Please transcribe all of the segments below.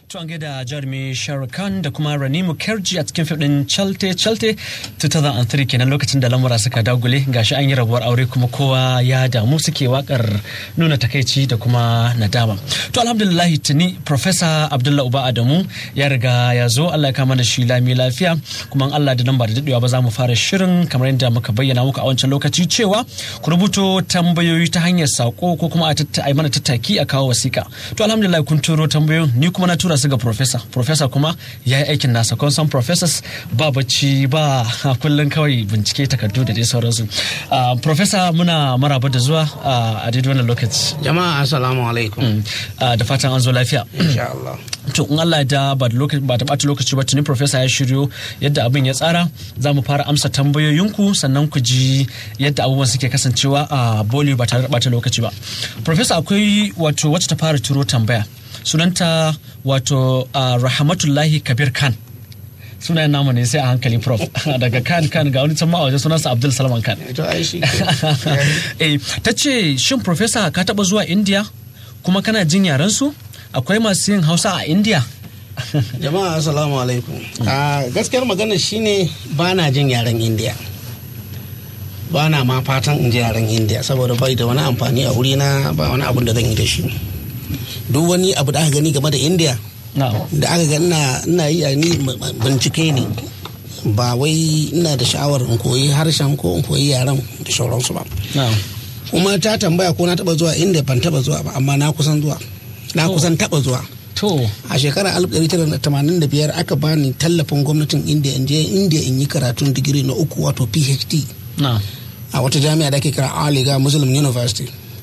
To an gaida jarumi Khan da kuma Ranimu Kerji a cikin fim Chalte Chalte 2003 kenan lokacin da lamura suka dagule gashi an yi rabuwar aure kuma kowa ya damu suke wakar nuna takaici da kuma nadama. To alhamdulillah tuni Professor Abdullah Uba Adamu ya riga ya zo Allah ya kama da shi lami lafiya kuma Allah da nan ba da daɗewa ba za mu fara shirin kamar yadda muka bayyana muku a wancan lokaci cewa ku rubuto tambayoyi ta hanyar sako ko kuma a mana tattaki a kawo wasiƙa. To alhamdulillah kun turo tambayoyin ni kuma na tura su ga professor professor kuma ya yi aikin nasa kun san professors ba bacci ba kullum kawai bincike takardu da dai sauransu professor muna maraba da zuwa a daidai wannan lokaci jama'a assalamu alaikum da fatan an zo lafiya insha Allah to in Allah da ba da ɓata lokaci ba tuni professor ya shiryo yadda abin ya tsara za mu fara amsa tambayoyinku sannan ku ji yadda abubuwan suke kasancewa a boli ba tare da ɓata lokaci ba professor akwai wato wacce ta fara turo tambaya sunanta wato uh, rahmatullahi kabir khan sunayen namu ne sai a hankali prof daga kan kan ga wani can waje sunansa abdul salman khan eh, ta ce shin professor ka taba zuwa india kuma kana jin yaren su akwai masu yin hausa a india jama'a assalamu alaikum a gaskiyar magana shine ba na jin yaren india ba na ma fatan in ji yaren india saboda bai da wani amfani a wurina ba wani abun da zan yi da shi duk wani abu da aka gani game da india da aka ga ina yi a ni bincike ne ba wai ina da sha'awar in koyi harshen ko in koyi yaren da sauransu ba kuma ta tambaya ko na taba zuwa india ban taba zuwa ba amma na kusan zuwa na kusan taba zuwa a shekarar 1985 aka bani tallafin gwamnatin india in je india in yi karatun digiri na uku wato phd a wata jami'a da ake kira aliga muslim university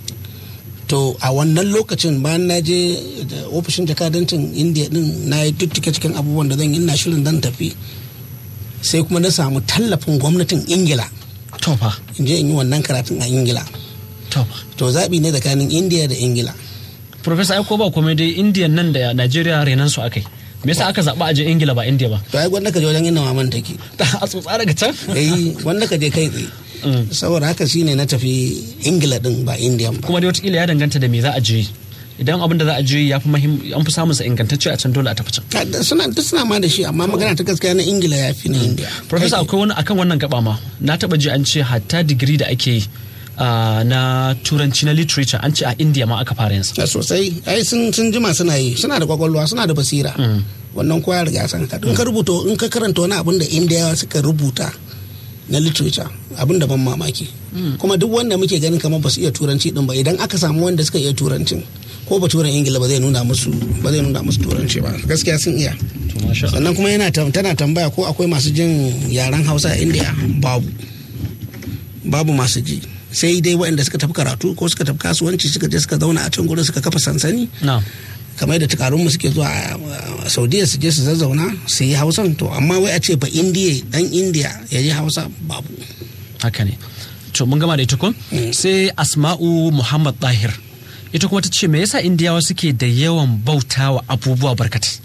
to a wannan lokacin bayan na je ofishin jakadancin india din na yi tuttuke cikin abubuwan da zan yi na shirin dan tafi sai kuma na samu tallafin gwamnatin ingila tofa in je in yi wannan karatun a ingila tofa to zaɓi ne tsakanin india da ingila professor ai ko ba komai dai indian nan da nigeria renan su akai me yasa aka zaɓa a je ingila ba india ba to ai gwanda ka je wajen inda maman take a tsotsa daga can eh wanda ka je kai tsaye saboda haka shine na tafi ingila din ba indiya ba kuma dai wataƙila ya danganta da me za a je idan abin da za a je ya fi an fi samun sa ingantacce a can dole a tafi can suna duk suna ma da shi amma magana ta gaskiya na ingila ya fi na indiya professor akwai wani akan wannan gaba ma na taba ji an ce hatta digiri da ake yi na turanci na literature an ce a india ma aka fara yinsa sosai ai sun jima suna yi suna da kwakwalwa suna da basira wannan kowa riga san ka in ka rubuta in ka karanta wani abin da indiyawa suka rubuta na literature abin da ban mamaki kuma duk wanda muke ganin kamar ba su iya turanci din ba idan aka samu wanda suka iya turancin ko ba turan ingila ba zai nuna musu ba zai nuna musu turanci ba gaskiya sun iya sannan kuma yana tana tambaya ko akwai masu jin yaren hausa a india babu babu masu ji sai dai waɗanda suka tafi karatu ko suka tafi kasuwanci suka je suka zauna a can gurin suka kafa sansani kamar da tukarunmu suke zuwa a saudiya su je su zazzauna su yi hausan to amma wai a ce ba indiya dan indiya ya yi hausa babu haka ne to mun gama da ita kun sai asma'u muhammad tahir ita kuma ta ce me yasa indiyawa suke da yawan bautawa abubuwa barkatai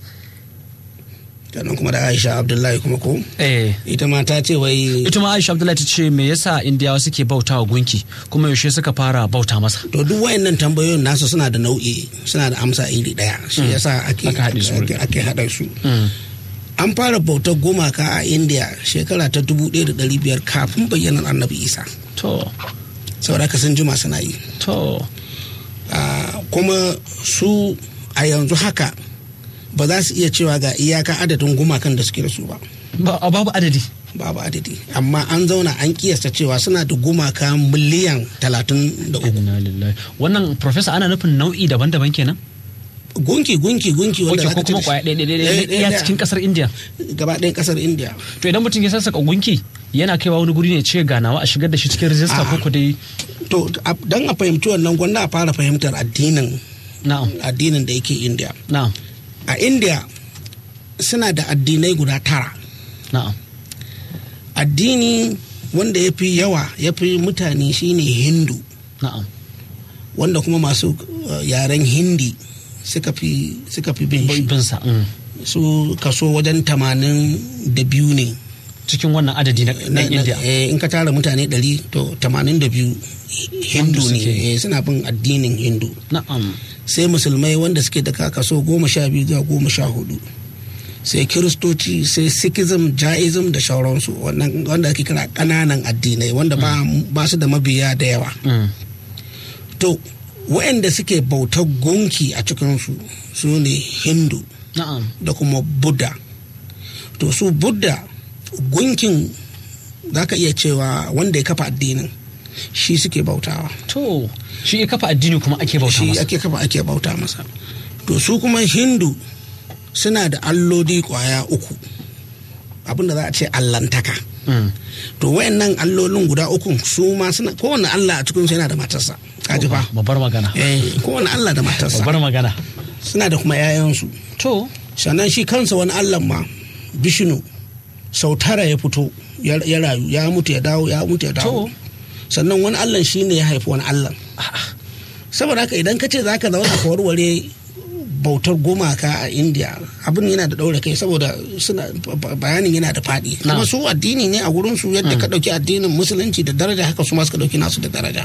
sannan kuma da aisha abdullahi kuma ko ita ma ta ce wai ita ma aisha abdullahi ta ce me yasa indiyawa suke bauta wa gunki kuma yaushe suka fara bauta masa to duk wayannan tambayoyin nasu suna da nau'i suna da amsa iri daya shi yasa ake ake hada su an fara bautar gumaka a india shekara ta 1500 kafin bayyanar annabi isa to saboda ka sun jima suna yi to kuma su a yanzu haka ba za su iya cewa ga iyaka adadin gumakan da suke da su ba. Babu adadi. Babu adadi. Amma an zauna an kiyasta cewa suna da gumaka miliyan talatin da uku. Wannan profesa ana nufin nau'i daban-daban kenan? Gunki gunki gunki wanda ko kuma kwaya ɗaya ɗaya cikin kasar India. Gaba ɗayan kasar India. To idan mutum ya sassaka gunki yana kaiwa wani guri ne ce ganawa a shigar da shi cikin rijista ko dai. To dan a fahimci wannan gwanda a fara fahimtar addinin. Na'am. Addinin da yake India. Na'am. a india suna da addinai guda tara na'am addini wanda ya fi yawa ya fi mutane shine hindu na'am wanda kuma masu uh, yaren hindi suka fi suka fi bin shi bin sa mm. su kaso wajen tamanin da biyu ne cikin wannan adadi na, na india eh, in ka tara mutane ɗari to tamanin da biyu hindu ne suke. eh, suna bin addinin hindu na'am sai musulmai wanda suke da kaso goma sha biyu zuwa goma sha hudu sai kiristoci sai sikhism jaism da shauransu wanda ake kira ƙananan addinai wanda ba su da mabiya da yawa to waɗanda suke bautar gunki a cikinsu su ne hindu da kuma buddha to su buddha gunkin za ka iya cewa wanda ya kafa addinin shi suke bautawa to shi ya kafa addini kuma ake bauta shi masa ake kafa ake bauta masa to su kuma hindu suna da alloli kwaya uku abinda za a ce allantaka to wayannan allolin guda uku su ma suna kowane allah a cikinsu yana da matarsa kaji fa babbar magana eh kowane allah da matarsa babbar magana suna da kuma 'ya'yansu to sannan shi kansa wani allah ma bishinu sau tara ya fito ya rayu ya mutu ya dawo ya mutu ya dawo sannan wani allah shi ne ya haifi wani allah saboda haka idan ka ce za ka zauna ka warware bautar gumaka a india abin yana da ɗaure kai saboda suna bayanin yana da faɗi kuma su addini ne a wurin su yadda ka ɗauki addinin musulunci da daraja haka su ma suka ɗauki nasu da daraja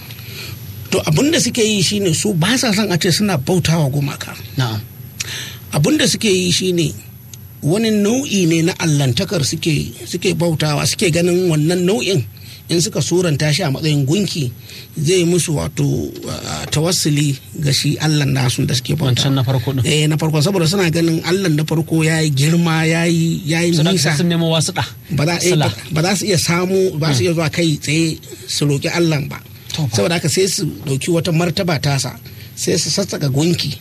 to abin da suke yi shine su ba sa son a ce suna bautawa gumaka na'am abin da suke yi shine wani nau'i ne na allantakar suke suke bautawa suke ganin wannan nau'in in suka suranta shi a matsayin gunki zai musu wato tawassuli ga shi allah nasu da suke bauta wancan na farko din eh na farko saboda suna ganin allah na farko ya yi girma ya yi nisa sun nemo wasu da ba za su iya samu ba su iya zuwa kai tsaye su roƙi allah ba saboda haka sai su ɗauki wata martaba tasa sai su sassaka gunki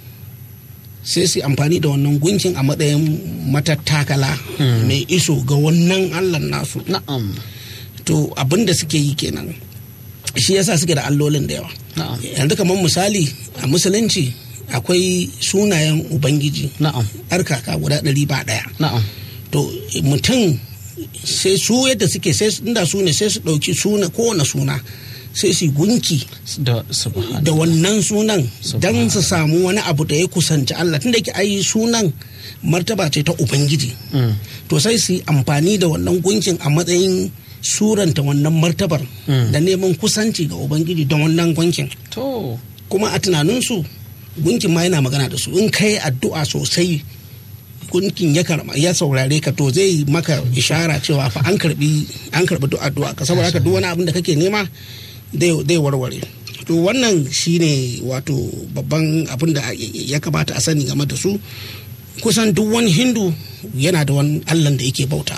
sai su amfani da wannan gunkin a matsayin matattakala mai iso ga wannan allah nasu na'am to abin da suke yi kenan shi yasa suke da allolin da yawa yanzu kamar misali a musulunci akwai sunayen ubangiji na'am kaka guda ɗari ba ɗaya na'am to mutum sai su yadda suke sai inda su ne sai su ɗauki suna kowane suna sai su gunki da da wannan sunan don su samu wani abu da ya kusanci Allah tunda ke ai sunan martaba ce ta ubangiji to sai su amfani da wannan gunkin a matsayin suranta wannan martabar da neman kusanci ga ubangiji da wannan gunkin to kuma a tunaninsu gunkin ma yana magana da su in kai addu'a sosai gunkin ya karba ya saurare ka to zai maka ishara cewa fa an karbi an karbi addu'a ka saboda haka duk wani abin da kake nema zai warware to wannan shine wato babban abin da ya kamata a sani game da su kusan duk wani hindu yana da wani allan da yake bautawa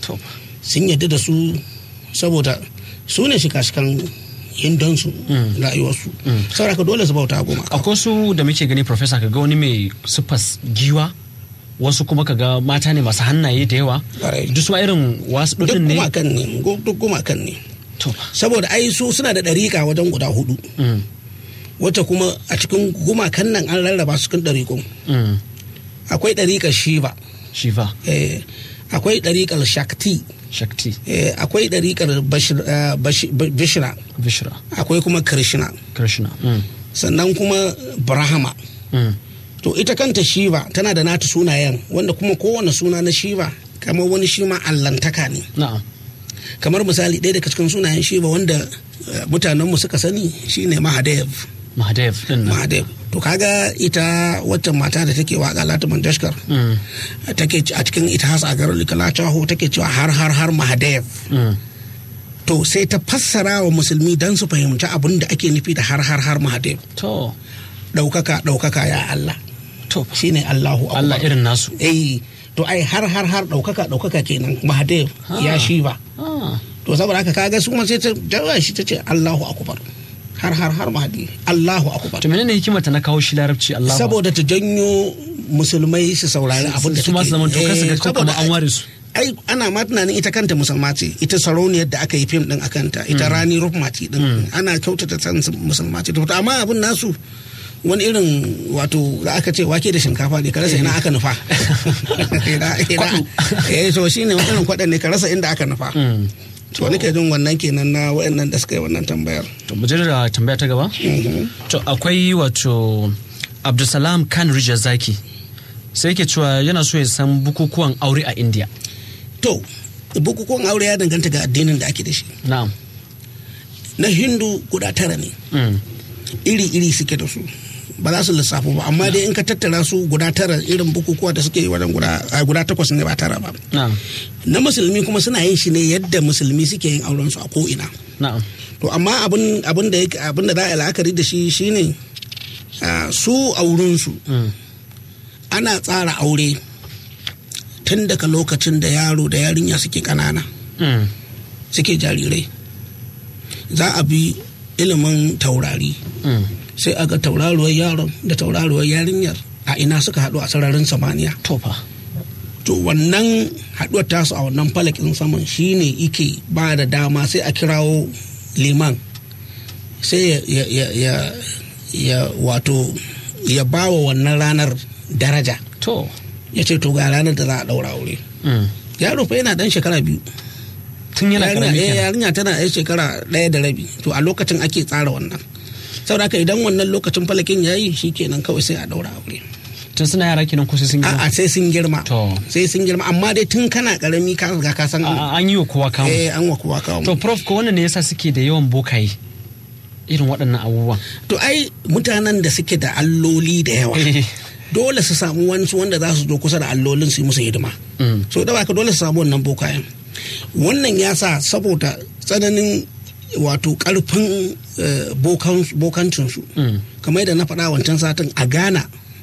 sun yadda da su saboda su ne shika-shikan hindonsu rayuwarsu saboda dole su bauta goma akwai su da muke gani professor ka ga wani mai sufas giwa wasu kuma ka ga mata ne masu hannaye da yawa duk su irin wasu duk ɗin ne gumakan ne duk gumakan ne saboda ai su suna da ɗariƙa wajen guda hudu wacce kuma a cikin gumakan nan an rarraba su kan ɗariƙun akwai ɗariƙar shiva shiva eh, akwai ɗariƙar shakti shakti eh, akwai ɗariƙar Bashir- eh, Bashi- vishra vishra akwai kuma krishna krishna mm. sannan kuma brahma Mm. to ita kanta shiva tana da nata sunayen wanda kuma kowane suna na shiva kamar wani shi ma allantaka ne na'am kamar misali ɗaya daga cikin sunayen shiva wanda eh, mutanenmu suka sani shine mahadev mahadev din nan mahadev to kaga ita waccan mata da take waka lata mandashkar Mm. take a cikin ita hasa garin likalachaho take cewa har har har mahadev Mm. to sai ta fassara wa musulmi don su fahimci abin da ake nufi da har har har mahadev to ɗaukaka ɗaukaka ya Allah to shine Allahu akbar. Allah irin nasu eh to ai har har har ɗaukaka ɗaukaka kenan mahadev ya shi ba ah. to saboda haka kaga su kuma sai ta jawa shi ta ce Allahu akbar har har har mahadi Allahu akbar to menene hikimar ta na kawo shi larabci Allah saboda ta janyo musulmai su saurari abin da su ma su zama to kasu ga kuma an ware su ai ana ma tunanin ita kanta musulma ce ita sarauniyar da aka yi fim din akanta ita rani rufmati din ana kyautata san musulma ce to amma abin nasu wani irin wato da aka ce wake da shinkafa ne ka rasa ina aka nufa Ina- ina- eh so shine wani irin kwaɗan ne ka rasa inda aka nufa Mm. to nake jin wannan kenan na waɗannan da suka yi wannan tambayar to mu je da tambaya ta gaba to akwai wato Abdulsalam Khan Rijal Zaki sai yake cewa yana so ya san bukukuwan aure a India to bukukuwan aure ya danganta ga addinin da ake da shi na'am na hindu guda tara ne Mm. iri-iri suke da su ba za su lissafo ba amma dai in ka tattara su guda tara irin bukukuwa da suke yi wajen guda a guda takwas ne ba tara ba na'am na musulmi kuma suna yin shi ne yadda musulmi suke yin auren su a ko'ina na'am to amma abin abin da yake- abin da za a yi la'akari da shi shine ah, su auren su Mm. ana tsara aure tun daga lokacin da yaro da yarinya suke kanana Mm. suke jarirai za a bi ilimin taurari Mm. sai a ga tauraruwar yaron da tauraruwar yarinyar a ina suka haɗu a sararin samaniya to fa to wannan haɗuwar tasu a wannan falakin saman shine ike ba da dama sai a kirawo liman sai ya, ya, ya, ya, ya wato ya ba wa wannan ranar daraja to ya ce to ga ranar da za a ɗaura aure Mm. yaro fa yana ɗan shekara biyu tun yana yarinya karami eh, kenan yarinya tana yan shekara ɗaya da rabi to a lokacin ake tsara wannan saboda haka idan wannan lokacin falakin ya yi kenan kawai sai a ɗaura aure tun suna yara kenan ko sai sun girma a'a sai sun girma To. sai sun girma amma dai tun kana karami ka riga ka san A- a- an yi wa kowa kamu eh an wa kowa kawo to prof ko wannan ne yasa suke da yawan bokaye irin waɗannan abubuwan to ai mutanen da suke da alloli da yawa Eh. dole su samu wani wanda za su zo kusa da allolin su yi musu hidima Mm. so da baka dole su samu wannan bokayen wannan ya sa saboda tsananin wato karfin eh, bokan- bokancinsu Mm. kamar yadda na faɗa wancan satin a ghana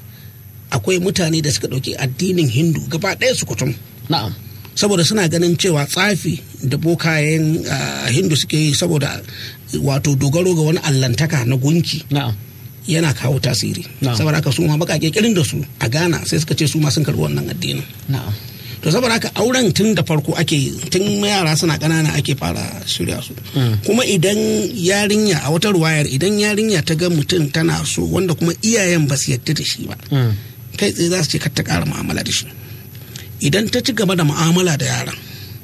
akwai mutane da suka ɗauki addinin hindu gaba ɗaya su kutum na'am saboda suna ganin cewa tsafi da bokayen ah, hindu suke yi saboda wato dogaro ga wani allantaka na gunki na'am yana kawo tasiri Na'am. saboda haka su ma bakake kirin da su a ghana sai suka ce su ma sun karbi wannan addinin na'am to saboda haka auren tun da farko ake tun yara suna ƙanana ake fara shirya su kuma idan yarinya a wata ruwayar idan yarinya ta ga mutum tana so wanda kuma iyayen ba su yadda da shi ba Mm. kai tsaye za su ce kar ta ƙara mu'amala da shi idan ta ci gaba da mu'amala da yaran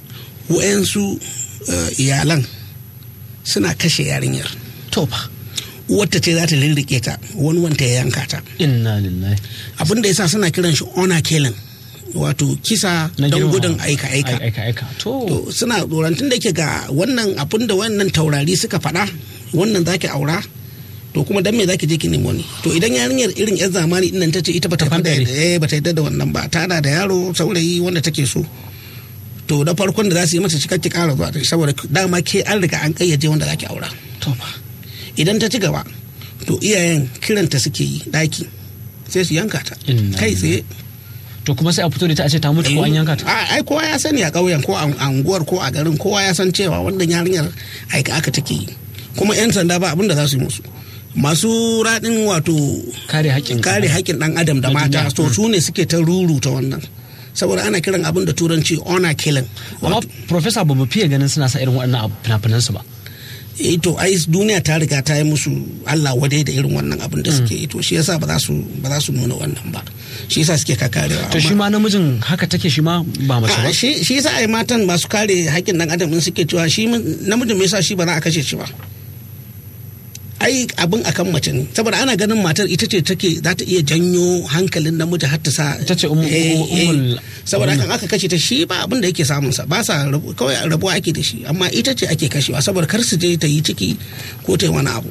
wa'yansu eh, iyalan suna kashe yarinyar to fa wata ce za ta lirrike ta wani wanta ya yanka ta inna lillahi abin da yasa suna kiran shi honor killing wato kisa Na don girmama. gudun aika-aika aika aika to to suna tsorantun da ke ga wannan abin da wannan taurari suka faɗa wannan zaki aura to kuma dan me zaki je ki nemo ni to idan yarinyar irin yan zamani dinnan ta ce ita bata Ta yarda fandare. da eh bata yarda da wannan ba ta da yaro saurayi wanda take so to da farkon da za su yi mata cikakke ƙara zuwa ta saboda dama ke an riga an kayyaje wanda zaki aura to fa idan ta ci gaba to iyayen kiranta suke yi daki sai su yanka ta Inna kai tsaye to kuma sai a fito da ita a ce ta mutu ko an yanka ta A- ai kowa ya sani a ƙauyen ko a anguwar ko a garin kowa ya san cewa wannan yarinyar aika aka take yi kuma yan sanda ba abin da za su yi musu masu raɗin wato kare haƙƙin kare haƙƙin ɗan adam da Na mata duniya. to su ne suke ta ruruta wannan saboda ana kiran abin da turanci honor killing amma professor ba mu fiye ganin suna sa irin waɗannan abu- fina-finan su ba eh to ai duniya ta riga ta yi musu Allah wadai da irin wannan abin da suke yi to shi yasa ba za su ba za su nuna wannan ba shi yasa suke kakarewa to shi amma- ma namijin haka take shi ma ba mace ba a shi shi yasa ai matan masu kare haƙƙin dan adam din suke cewa shi mun- namijin me yasa shi ba za a kashe shi ba ai abin akan mace ne saboda ana ganin matar ita ce take za ta iya janyo hankalin namiji har ta sa Ita ce umu- Eh, eh. umul- saboda wannan. hakan aka kashe ta shi ba abin da yake samun sa ba sa rabu- kawai rabuwa ake da shi amma ita ce ake kashewa saboda kar su je ta yi ciki ko ta yi wani abu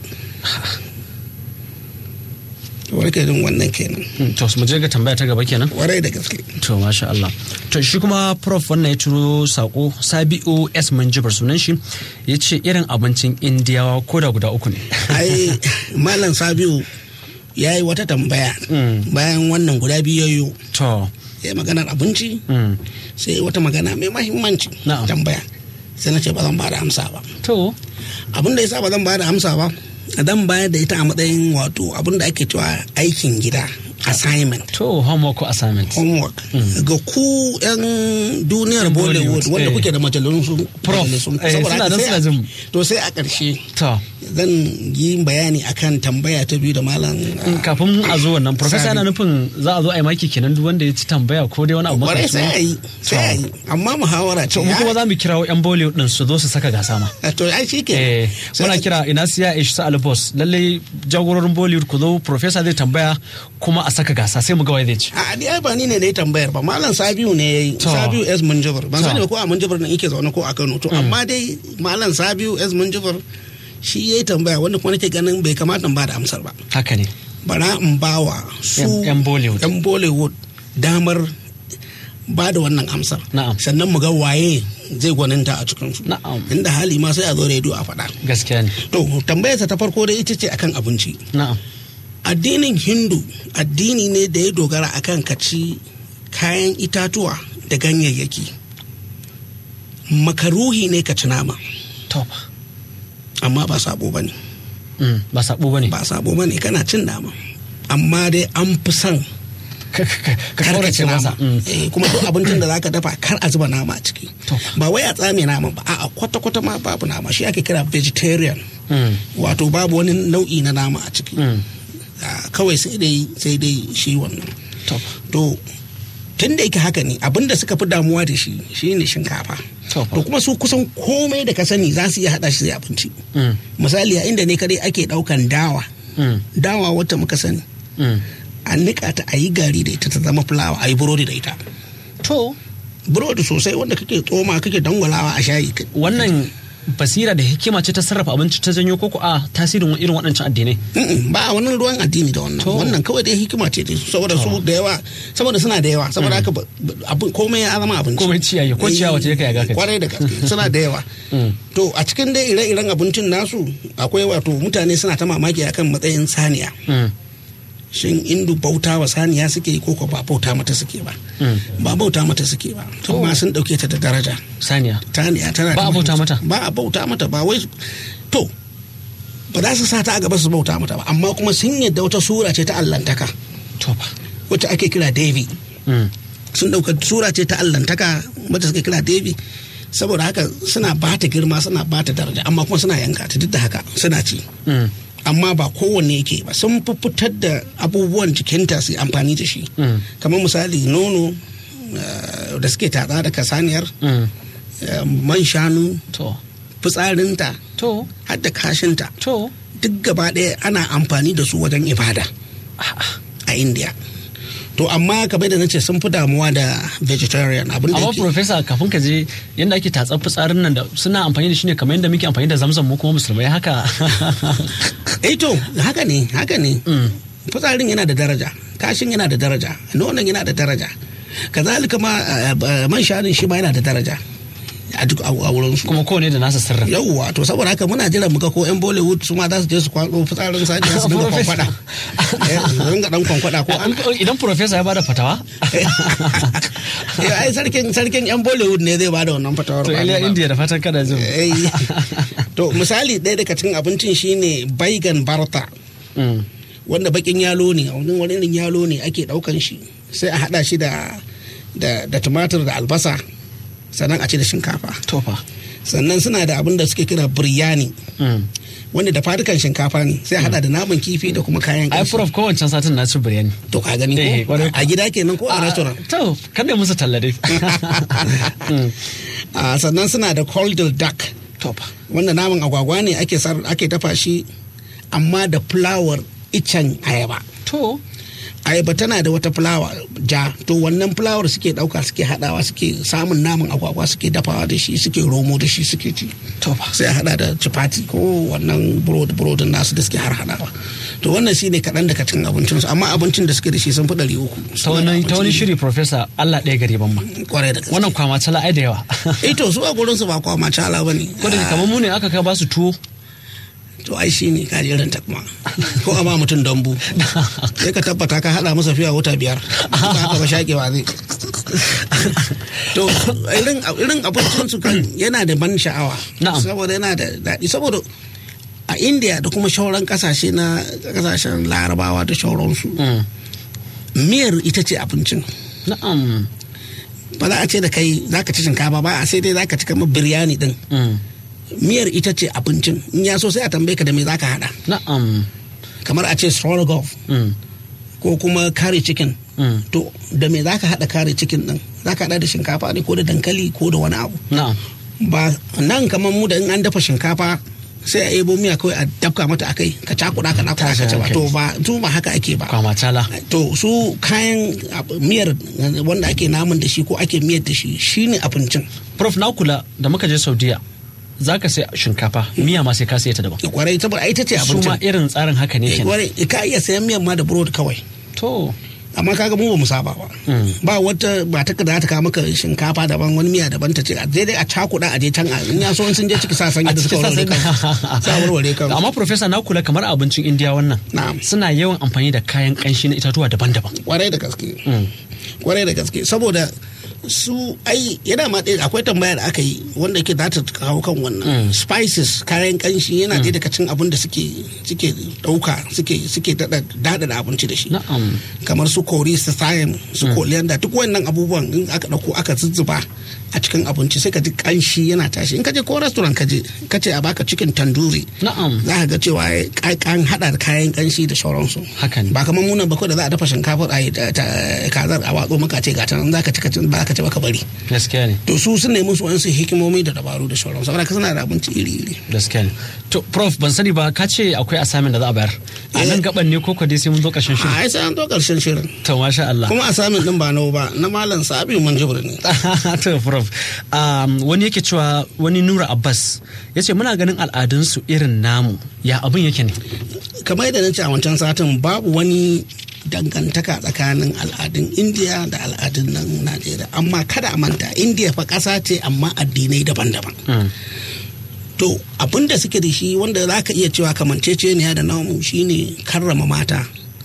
wani ke jin wannan kenan Hmm, to mu je ga tambaya ta gaba kenan warai da gaske to masha Allah to shi kuma prof wannan ya turo sako sabi'u s manjibar sunan shi ya ce irin abincin indiyawa ko da guda uku ne ai malam sabiu ya yi wata tambaya Mm. bayan wannan guda biyu yayo to ya yi maganar abinci mm, sai wata magana mai mahimmanci Na'am. tambaya sai na ce ba zan ba da amsa ba to abin da yasa ba zan ba da amsa ba zan bayar da ita a matsayin wato abin da ake cewa aikin gida assignment to homework ko assignment homework ga ku yan duniyar Yan bollywood Bollywood, wanda eh. kuke da majalisun Prof, majalisun. eh, Saboda suna haka nan sai suna a- jin mu. to sai a ƙarshe to zan yi bayani akan tambaya ta biyu da malam in kafin a zo wannan professor yana nufin za a zo a yi maki kenan duk wanda ya ci tambaya ko dai wani abu kwarai makamancin sai a yi sai a yi amma muhawara ce to mu kuma za mu kirawo yan bollywood din su zo su saka gasa ma ya- to ai shi ke eh muna kira ina siya ish sa albos lalle jagororin bollywood ku zo professor zai tambaya kuma a saka gasa sai mu ga wai zai ci a ni ai ba ni ne na yi tambayar ba malam sabiu ne ya yi To. sabiu s munjibir ban To. sani ba ko a munjibir nan yake zaune ko a kano to amma dai malam sabiu s munjibir shi ya yi tambaya wanda kuma nake ganin bai kamata in ba da amsar ba haka ne bara in bawa su Yan- yan Bollywood. yan Bollywood damar ba da wannan amsar Na'am. sannan mu ga waye zai gwaninta a cikinsu Na'am. inda hali ma sai a zo rediyo a faɗa gaskiya ne to tambayarsa ta farko dai ita ce akan abinci na'am addinin hindu addini ne da ya dogara akan kaci kayan itatuwa da ganyayyaki makaruhi ne ka ci nama to amma ba sabo ba ne Mm, ba sabo bane ba sabo ba ne kana cin nama amma dai an fi son ka ka- ka kar ka kaurace ci nama masa Mm. Eh, kuma duk abincin da zaka dafa kar a zuba nama a ciki To. ba wai a tsame nama ba a'a kwata kwata ma babu nama shi ake kira vegetarian Mm, wato babu wani nau'i na nama a ciki mm. Ah, kawai sai dai sai dai shi wannan to to tun da yake haka ne abinda suka fi damuwa da shi shine shinkafa To fa. to kuma su kusan komai da ka sani za su iya hada shi da abinci Mm, misali a inda ne kadai ake daukan dawa mm, dawa wacce muka sani mm. a nika ta a yi gari da ita ta zama fulawa a yi burodi da ita to burodi sosai wanda kake tsoma kake dangwalawa a shayi wannan basira da hikima ce ta sarrafa abinci ta janyo koko a tasirin irin waɗancan addinai Mm-mm, ba a wani ruwan addini da wannan To. wannan kawai dai hikima ce dai saboda su da yawa saboda suna da yawa saboda haka ba- ba- abin komai ya zama abinci Komai ciyayi, ko ciyawa ce ka yaga ka ci. kwarai da gaske suna da yawa Mm. to a cikin dai ire-iren abincin nasu akwai wato mutane suna ta mamaki akan matsayin saniya Mm, shin indu bauta wa saniya suke yi ko ko ba bauta mata suke ba mm. ba bauta mata suke ba amma sun dauke ta da daraja saniya taniya tana da Ba a bauta muhimmanci. mata? ba a bauta mata ba wai to ba za su sa ta a gaba su bauta mata ba amma kuma sun yadda wata sura ce ta allantaka to fa wacce ake kira devi Mm, sun dauka sura ce ta allantaka wacce suke kira devi saboda haka suna ba ta girma suna ba ta daraja amma kuma suna yanka ta duk da haka suna ci mm, amma ba kowanne yake ba sun fi fitar da abubuwan jikinta su yi amfani da shi mm, kamar misali nono eh, da suke tatsa daga saniyar mm. eh, man shanu to fitsarinta to har da kashinta to duk gaba ɗaya ana amfani da su wajen ibada a india to amma kamar da nace sun fi damuwa da vegetarian abin da amma yake professor kafin ka je yadda ake tatsar fitsarin nan da suna amfani da shi ne kamar yadda muke amfani da zamzam mu kuma musulmai haka eh to haka ne haka ne Mm, fitsarin yana da daraja kashin yana da daraja nonon yana da daraja kazalika ma eh, eh, man shanun shi ma yana da daraja a duk a a wurin su kuma kowane da nasa sirrin yauwa to saboda haka muna jiran muka ko yan bollywood su ma za su je su kwado fitsarin saniya su dinga Professor. kwankwada Eh, su dinga dan kwankwada ko an idan professor ya bada fatawa Eh, ai sarkin sarkin yan bollywood ne zai bada wannan fatawar to ba iliya ni ba. india da fatan kada jin Eh, to misali ɗaya daga cikin abincin shine baigan barta Mm, wanda bakin yalo ne a wani wani irin yalo ne ake ɗaukan shi sai a haɗa shi da da da tumatir da albasa sannan a ci da shinkafa to fa sannan suna da abin da suke kira biryani Mm. wanda da fadukan shinkafa ne sai a haɗa da naman kifi da kuma kayan ai ƙanshi prof kowancan satin na ci biryani to ka gani Eh, ko kwarai a gida kenan ko a restaurant to kada musu talla dai Mm, Ah, sannan suna da cold duck to fa wanda naman agwagwa ne ake sar ake dafa shi amma da fulawar icen ayaba to ayaba tana da wata fulawa ja to wannan fulawar suke dauka suke hadawa suke samun naman agwagwa suke dafawa da shi suke romo da shi suke ci to fa sai a hada da chapati ko wannan burodi burodin nasu da suke har hadawa to wannan shine kaɗan daga cikin abincinsu amma abincin da suke da shi sun fi ɗari uku ta wani ta wani shiri professor Allah ɗaya gari ban ma kwarai da gaske wannan kwama tala ai da yawa eh to su a gurin su ba kwa macala bane ko da kamar mu ne aka kai ba su tuwo to ai shi ne ka jerin takma ko a ma mutum dambu sai ka tabbata ka hada masa fiya wata biyar ba haka ba shakewa zai to irin irin abincin su kan yana da ban sha'awa Na'am. saboda yana da daɗi saboda a india da kuma shauran kasashe na kasashen larabawa da shauransu Mm. miyar ita ce abincin na'am ba za a ce da kai za ka ci shinkafa ba a sai dai za ka ci kamar biryani din Mm. miyar ita ce abincin in ya so sai a tambaye ka da me za ka hada na'am kamar a ce stroganoff Mm. ko kuma curry chicken Mm. to da me zaka hada curry chicken din zaka hada da shinkafa ne ko da dankali ko da wani abu na'am ba nan kamar mu da in an dafa shinkafa sai a ebo miya kawai a dafka mata akai ka cakuda ka nakuda ka ci ba to ba to ba haka ake ba kwama tala to su kayan ab- miyar wanda ake naman da shi ko ake miyar da shi shine abincin prof na kula da muka je saudiya zaka sai shinkafa miya ma sai ka sai ta daban kwarai saboda ai ita ce su ma abincin irin tsarin haka ne Eh, kenan kwarai ka iya sayan miyan ma da burodi kawai to amma kaga mu ba mu saba ba Mm. ba wata ba ta da ta kawo maka shinkafa daban wani miya daban ta ce a je dai a cakuɗa a je can a in ya so in sun je ciki sa sanya da suka warware kan sa warware kan amma professor na kula kamar abincin indiya wannan Na'am. suna yawan amfani da kayan kanshi na itatuwa daban-daban kwarai da gaske Mm. kwarai da gaske saboda su ai yana ma ɗaya akwai tambaya da aka yi wanda ke za ta kawo kan wannan spices kayan kanshi yana ɗaya daga cin abin da suke suke ɗauka suke suke daɗa daɗa da abinci da shi na'am kamar su kori su thyme su coriander duk wannan abubuwan in aka ɗauko aka zuzzuba a cikin abinci sai ka ji kanshi yana tashi in ka je ko restaurant ka je ka ce a baka cikin tanduri na'am za ka ga cewa an haɗa da kayan kanshi da sauransu haka ne ba kamar munan ba kawai da za a dafa shinkafar a yi ta- ta- kazar a watso maka ce gata nan za ka ci ka ci ba ka ci ba ka bari gaskiya ne to su sun nemi su wani hikimomi da dabaru da sauransu saboda ka suna da abinci iri iri gaskiya ne to prof ban sani ba ka ce akwai assignment da za a bayar a nan gaban ne ko ko dai sai mun zo ƙarshen a shirin ai sai an zo karshen shirin to masha Allah kuma a samun din ba nawa ba na malam sabi mun jibir ne to prof um, wani yake cewa wani nura abbas ya ce muna ganin al'adunsu irin namu ya abin yake ne kamar yadda na ce a wancan satin babu wani dangantaka tsakanin al'adun indiya da al'adun nan najeriya amma kada a manta indiya fa ƙasa ce amma addinai daban-daban Mm. to abin da suke da shi wanda za ka iya cewa kamanceceniya da namu shine karrama mata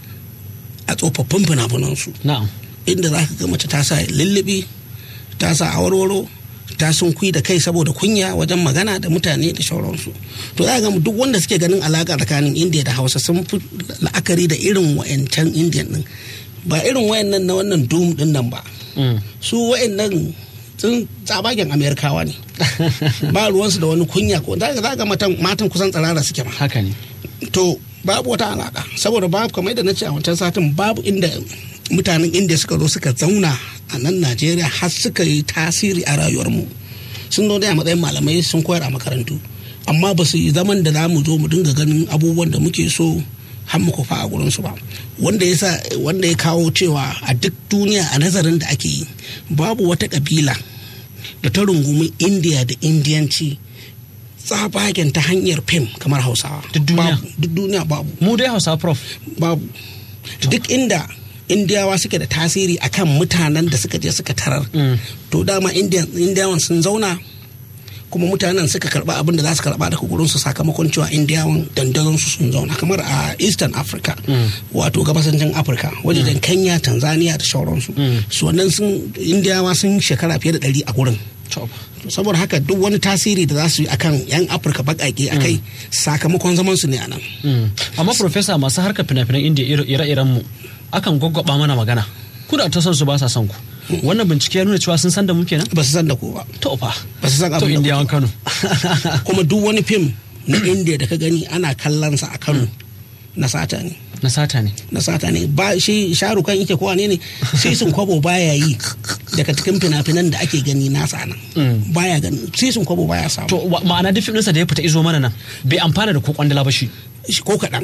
a tsofaffin fina-finansu na'am inda za ka ga mace ta sa lullubi ta sa awarwaro ta sun kui da kai saboda kunya wajen magana da mutane da sauransu to za ka ga duk wanda suke ganin alaka tsakanin indiya da hausa sun fi la'akari da irin wa'yancan indiyan din ba irin wayannan na wannan doom din nan ba Mm. su wayannan sun tsabagen amerikawa ne ba ruwansu da wani kunya ko za ka ga matan matan kusan tsirara suke ma haka ne to babu wata alaka saboda babu kamar yadda na ce a wancan satin babu inda mutanen indiya suka zo suka zauna a nan najeriya har suka yi tasiri a rayuwarmu sun zo dai a matsayin malamai sun koyar a makarantu amma ba su yi zaman da za mu zo mu dinga ganin abubuwan da muke so har mu kufa a gurinsu ba wanda ya sa wanda ya kawo cewa a duk duniya a nazarin da ake yi babu wata kabila da ta rungumi indiya da indiyanci tsabagen ta hanyar fim kamar hausawa Duk duniya? Babu. duk duniya babu mu dai hausa prof babu duk inda indiyawa suke da tasiri akan mutanen da suka je suka tarar Mm. to dama Indiyan- indiyawan sun zauna kuma mutanen suka karba abin da za su karba daga gurin su sakamakon cewa indiyawan dandazon su sun zauna kamar a eastern africa wato gabasancin afirka wajen kenya tanzania da sauransu su wannan sun indiyawa sun shekara fiye da ɗari a gurin To, saboda haka duk wani tasiri da za su yi akan yan afirka baƙaƙe a kai sakamakon zaman su ne a nan mm. amma professor masu harkar fina-finan indiya ire- ire-iren mu akan gwaggwaba mana magana ku da ta son su ba sa son ku wannan bincike ya nuna cewa sun san da mu kenan ba su san da ko ba to fa ba su san to abin da indiyawan kuke kano ba. kuma duk wani fim na indiya da ka gani ana kallon sa a kano na sata ne na sata ne na sata ne ba shi sharukan yake kowa ne ne sai sun kwabo baya yi daga cikin fina-finan da ake gani nasa nan baya gani sai sun kwabo baya samu to wa- ma'ana duk fim ɗinsa da ya fita izo mana nan bai amfana da ko kwandala ba shi shi ko kaɗan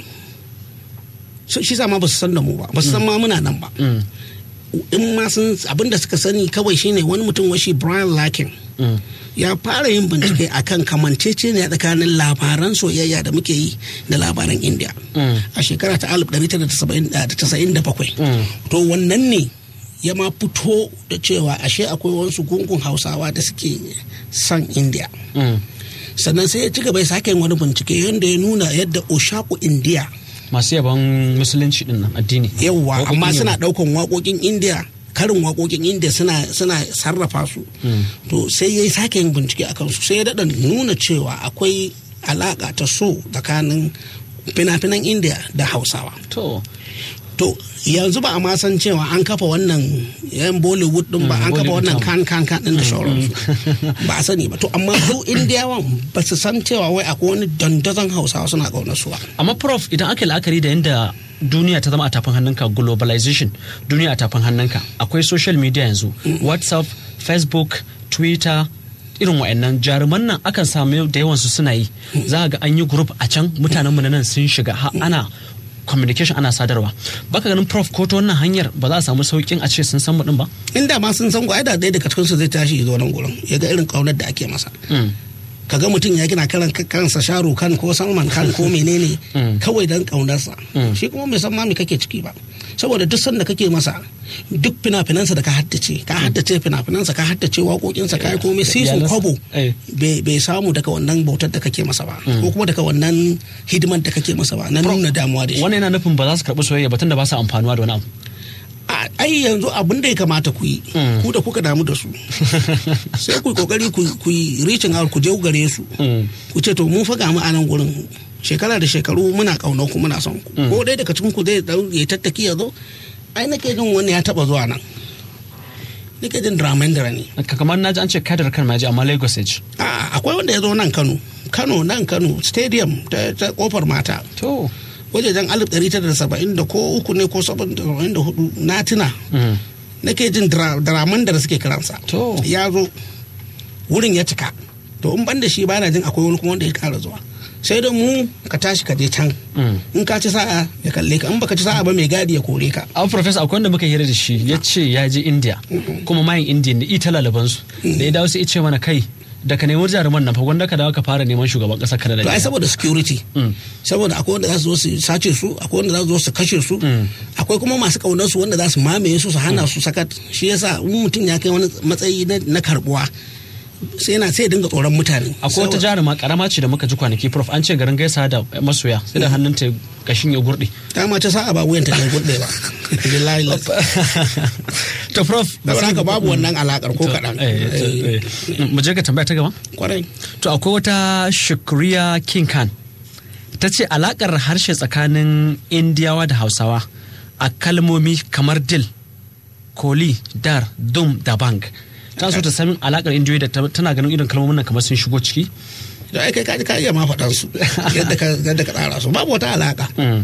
So, shi sa ma ba su san da mu ba ba su san ma muna nan ba Mm. in ma sun abin da suka sani kawai shine wani mutum washi Brian Larkin Mm. ya fara yin bincike akan kamanceceniya tsakanin labaran soyayya da muke yi da labaran India Mm. a shekara ta 1997 Mm. to wannan ne ya ma fito da cewa ashe akwai wasu gungun hausawa da suke son India Mm. sannan sai ya ci gaba ya sake yin wani bincike yadda ya nuna yadda Oshaku India masu yaban musulunci din nan addini yawwa Waƙoƙin amma yabo. suna ɗaukan waƙoƙin India karin waƙoƙin India suna suna sarrafa su to sai ya sake yin bincike a kansu sai ya daɗa nuna cewa akwai alaƙa ta so tsakanin fina-finan India da Hausawa to to yanzu ba a ma san cewa an kafa wannan yan bollywood din ba Mm, an kafa Bollywood wannan town. kan kan kan din da sauransu ba a sani ba to amma su indiyawan ba su san cewa wai akwai wani dandazon hausawa suna ƙaunar su ba amma prof idan aka yi la'akari da yadda duniya ta zama a tafin hannunka globalization duniya a tafin hannunka akwai social media yanzu whatsapp facebook twitter irin wa'annan jaruman nan akan samu da yawansu suna yi za ga an yi group a can mutanen mu na nan sun shiga har ana communication ana sadarwa baka ganin prof ko ta wannan hanyar ba za a samu saukin a ce sun san mu din ba inda ma sun san gwai da ɗaya daga cikinsu zai tashi ya zo nan gurin ya ga irin ƙaunar da ake masa Mm. kaga mutum ya gina karan kansa sharu kan ko salman kan ko menene kawai dan kaunarsa shi kuma bai san ma me kake ciki ba saboda duk sanda kake masa duk fina-finansa da ka haddace ka haddace fina-finansa ka haddace waƙoƙinsa ka yi komai sai sun kwabo bai samu daga wannan bautar da kake masa ba ko kuma daga wannan hidimar da kake masa ba na nuna damuwa da shi wannan yana nufin ba za su karɓi soyayya ba tunda ba su amfanuwa da wani abu ai yanzu abin da ya kamata ku yi ku da kuka damu da su sai ku yi kokari ku yi reaching out ku je gare su ku ce to mun faga mu a nan gurin shekara da shekaru muna kauna ku muna son ku ko dai daga cikin ku zai ya tattaki ya zo ai nake jin wani ya taba zuwa nan nake jin dramendra ne kamar na ji an ce kadar kan maji amma lagos ya ci akwai wanda ya zo nan kano kano nan kano stadium ta kofar mata to wajejen alif ɗari tara da saba'in da ko uku ne ko saba'in da hudu na tuna nake jin draman da suke kiransa ya zo wurin ya cika to in ban da shi bana jin akwai wani kuma wanda ya kara zuwa sai da mu ka tashi ka je can in ka ci sa'a ya kalle ka in baka ci sa'a ba mai gadi ya kore ka a professor akwai wanda muka hira da shi ya ce ya je india kuma mayin india da ita lalabansu da ya dawo sai ya ce mana kai da ka nemi jaruman nan fa wanda ka dawo ka fara neman shugaban kasar Canada. To ai saboda security. Saboda akwai wanda za su zo su sace su, akwai wanda za su zo su kashe su, akwai kuma masu kaunar su wanda za su mamaye su su hana su sakat. Shi yasa in mutum ya kai wani matsayi na karbuwa sai yana sai dinga tsoron mutane. Akwai wata jaruma karama ce da muka ji kwanaki prof an ce garin gaisa da masoya sai da hannunta kashin ya gurde. Ta ma ta sa'a ba wuyanta ta gurde ba. To prof. Da haka babu wannan alakar ko kaɗan. Mu je ga tambaya ta gaba? Kwarai. To akwai wata Shukriya King Khan. Ta ce alakar harshe tsakanin Indiyawa da Hausawa a kalmomi kamar dil, koli, dar, dum da bank. ta so ta san alakar indiyoyi da tana ganin irin kalmomin nan kamar sun shigo ciki da ai kai ka iya ma faɗan su yadda ka yadda ka tsara su babu wata alaka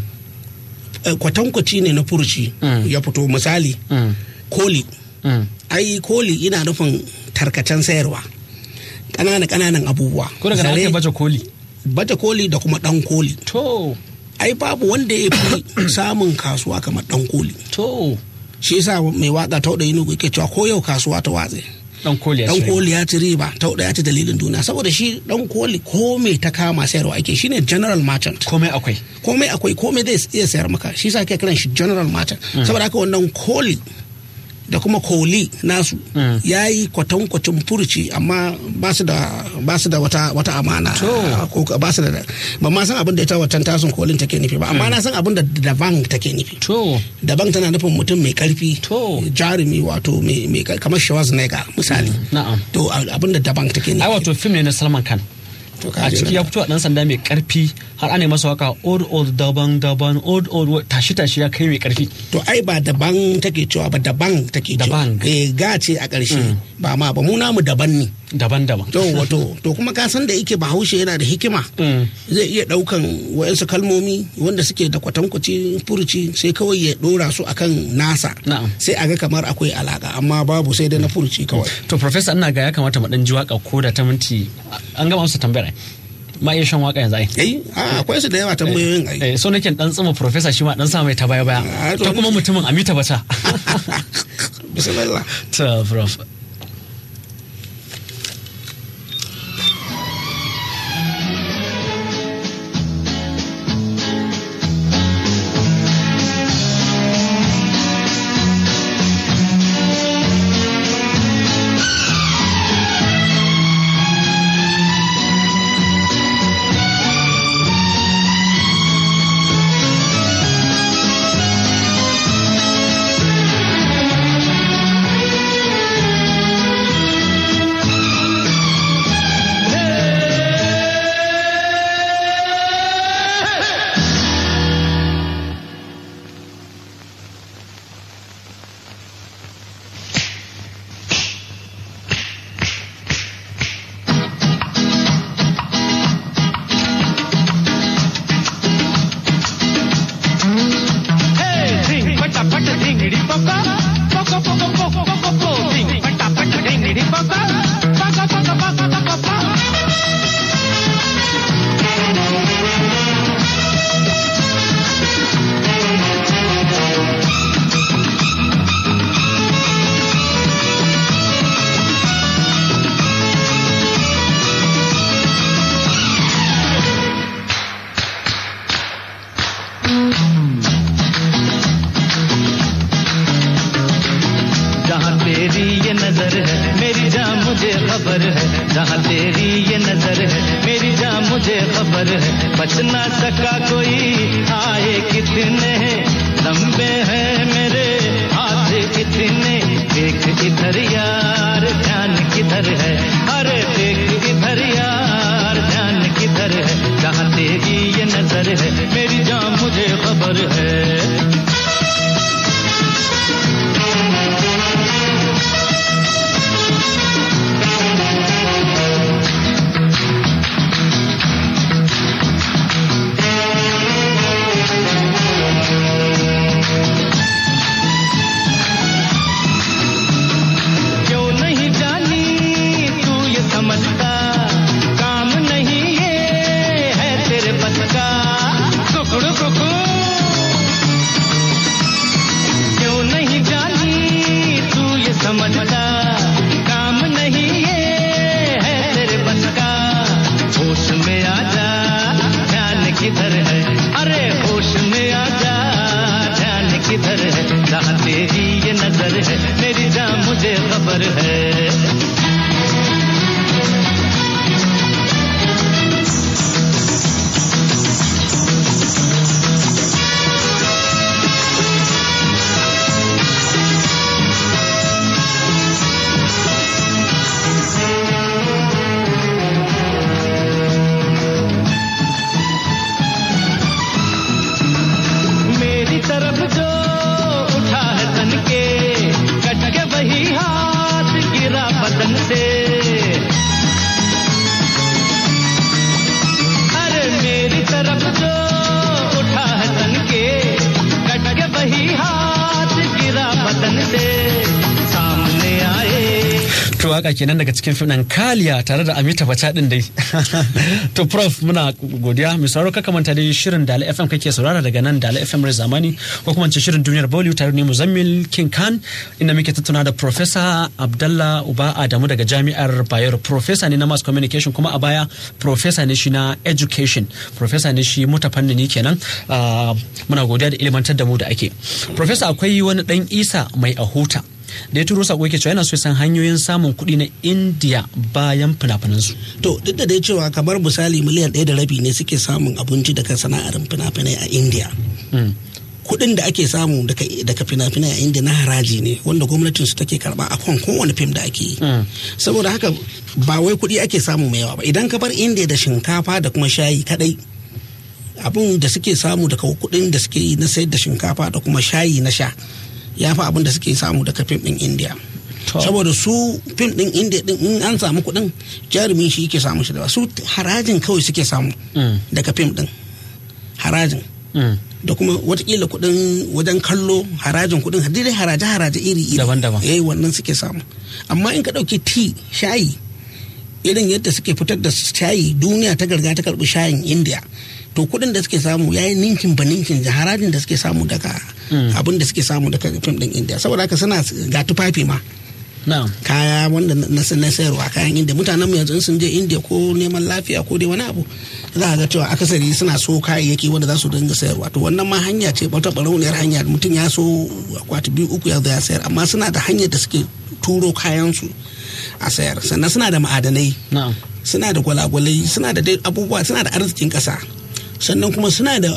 kwatankwaci ne na furuci ya fito misali koli ai koli ina nufin tarkacen sayarwa ƙananan ƙananan abubuwa ko daga ake baje koli baje koli da kuma ɗan koli to ai babu wanda ya fi samun kasuwa kamar ɗan koli to shi yasa mai waka ta da yinugu yake cewa ko yau kasuwa ta watse dan koli ya dan koli ya ci riba ta ya ci dalilin duniya saboda shi dan koli ko me ta kama sayarwa ake shine general merchant komai akwai komai akwai komai zai iya sayar maka shi yasa ake kiran shi general merchant saboda haka wannan koli da kuma koli nasu ya yi kwatankwacin furci amma ba su da wata wata amana ko ba su da ba ma san abin da ita wancan tasun kolin take nufi ba amma na san abin da daban take nufi daban tana nufin mutum mai karfi jarumi wato mai kamar Schwarzenegger misali to abin da daban take nufi ai wato fim ne na Salman Khan a ciki ya fito a dan sanda mai karfi har ana masa waka old old daban daban old old tashi tashi ya kai mai karfi to ai ba daban take cewa ba daban take cewa daban eh ga ce a ƙarshe ba ma ba mu namu daban ne daban daban to wato to kuma ka san da yake bahaushe yana da hikima zai iya daukan wayansu kalmomi wanda suke da kwatankwaci furuci sai kawai ya dora su akan nasa sai a ga kamar akwai alaka amma babu sai da na furuci kawai to professor ina ga ya kamata mu dan ji waka ko da ta minti an gama musu tambayar ma iya shan waka yanzu ai eh akwai su da yawa tambayoyin ai eh so nake dan tsima professor shi ma dan sa mai ta baya baya ta kuma mutumin amita bata bismillah ta prof तेरी ये नजर है मेरी जान मुझे खबर है जहाँ तेरी ये नजर है मेरी जान मुझे खबर है बच ना सका कोई आए कितने लंबे हैं मेरे हाथ कितने देख इधर यार ध्यान किधर है अरे देख इधर यार ध्यान किधर है जहाँ तेरी ये नजर है मेरी जान मुझे खबर है क्यों नहीं जानी तू ये समझता काम नहीं ये है तेरे बस का कुकड़ कुकड़ क्यों नहीं जानी तू ये समझता काम नहीं ये है तेरे बस का होश में आ जा ध्यान किधर है अरे होश में आ जा ध्यान किधर है जहाँ तेरी ये नजर है मेरी जान मुझे खबर है मेरी तरफ जो उठा है तन के कट के वही हाथ गिरा बदन से अरे मेरी तरफ जो उठा है तन के कट के वही हाथ गिरा बदन से सामने आए to waka kenan daga cikin fim ɗin kaliya tare da amita bata din dai to prof muna godiya mai sauraro kaka manta dai shirin dala fm kake saurara daga nan dala fm rai zamani ko kuma ce shirin duniyar bollywood tare ne muzammil king khan inda muke tattauna da professor abdallah uba adamu daga jami'ar bayero professor ne na mass communication kuma a baya professor ne shi na education professor ne shi muta fannini kenan Ah, muna godiya da ilimantar da mu da ake professor akwai wani dan isa mai ahuta da ya turo sako yake cewa yana so ya san hanyoyin samun kuɗi na indiya bayan fina-finansu to duk da dai cewa kamar misali miliyan ɗaya da rabi ne suke samun abinci daga sana'ar fina-finai a india kuɗin da ake samu daga daga fina-finai a india na haraji ne wanda gwamnatin su take karba a kan kowane fim da ake yi saboda haka ba wai kuɗi ake samu mai yawa ba idan ka bar india da shinkafa da kuma shayi kadai abin da suke samu daga kuɗin da suke yi na sayar da shinkafa da kuma shayi na sha ya fi abin da suke samu daga fim ɗin india To. saboda su fim ɗin india ɗin in an samu kuɗin jarumin shi yake samu shi da su harajin kawai suke samu Mm. daga fim ɗin harajin Mm. da kuma watakila kuɗin wajen kallo harajin kuɗin dai haraje haraje iri iri Daban-daban. eh wannan suke samu amma in ka ɗauki ti shayi irin yadda suke fitar da shayi duniya ta garga ta karɓi shayin india to kuɗin da suke samu ya yi ninkin ba ninkin da harajin da suke samu daga abin da suke samu daga fim ɗin india saboda haka suna ga tufafi ma na'am kaya wanda na na sayarwa kayan inda mutanen mu yanzu in sun je india ko neman lafiya ko dai wani abu za a ga cewa akasari suna so kayayyaki wanda za su dinga sayarwa to wannan ma hanya ce wata barauniyar hanya mutum ya so akwati biyu uku ya zo ya sayar amma suna da hanyar da suke turo kayan su a sayar sannan suna da ma'adanai na'am suna da gwalagwalai suna da dai abubuwa suna da arzikin ƙasa sannan kuma suna da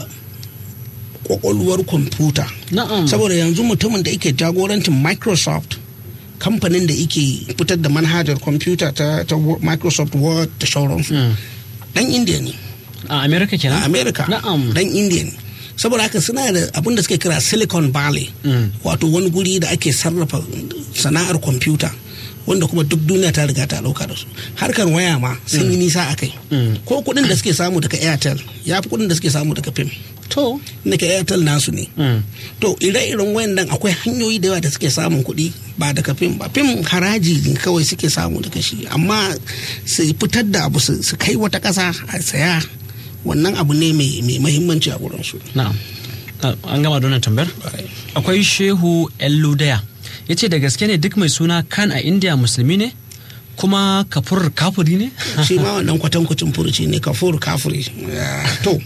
kwakwalwar kwamfuta na'am saboda yanzu mutumin da yake jagorancin microsoft kamfanin da yake fitar da manhajar kwamfuta ta, ta Wo- microsoft word da sauransu dan india ne a america kenan a america na'am dan india ne saboda haka suna da abin da suke kira silicon valley Mm. wato wani guri da ake sarrafa sana'ar kwamfuta wanda kuma duk duniya ta riga ta dauka da su harkar waya ma sun yi nisa a kai Mm. ko kudin da suke samu daga airtel ya fi kudin da suke samu daga fim to daga airtel nasu ne Mm. to ire-iren wayannan akwai hanyoyi da yawa da suke samun kuɗi ba daga fim ba fim haraji ne kawai suke samu daga shi amma su fitar da abu su su kai wata ƙasa a saya wannan abu ne mai mai mahimmanci a wurin su na'am Ah, an gama da wannan tambayar akwai shehu elludaya ya ce da gaske ne duk mai suna kan a india musulmi ne kuma kafur kafuri ne shi ma wannan kwatankwacin furuci ne kafur kafuri Ah, to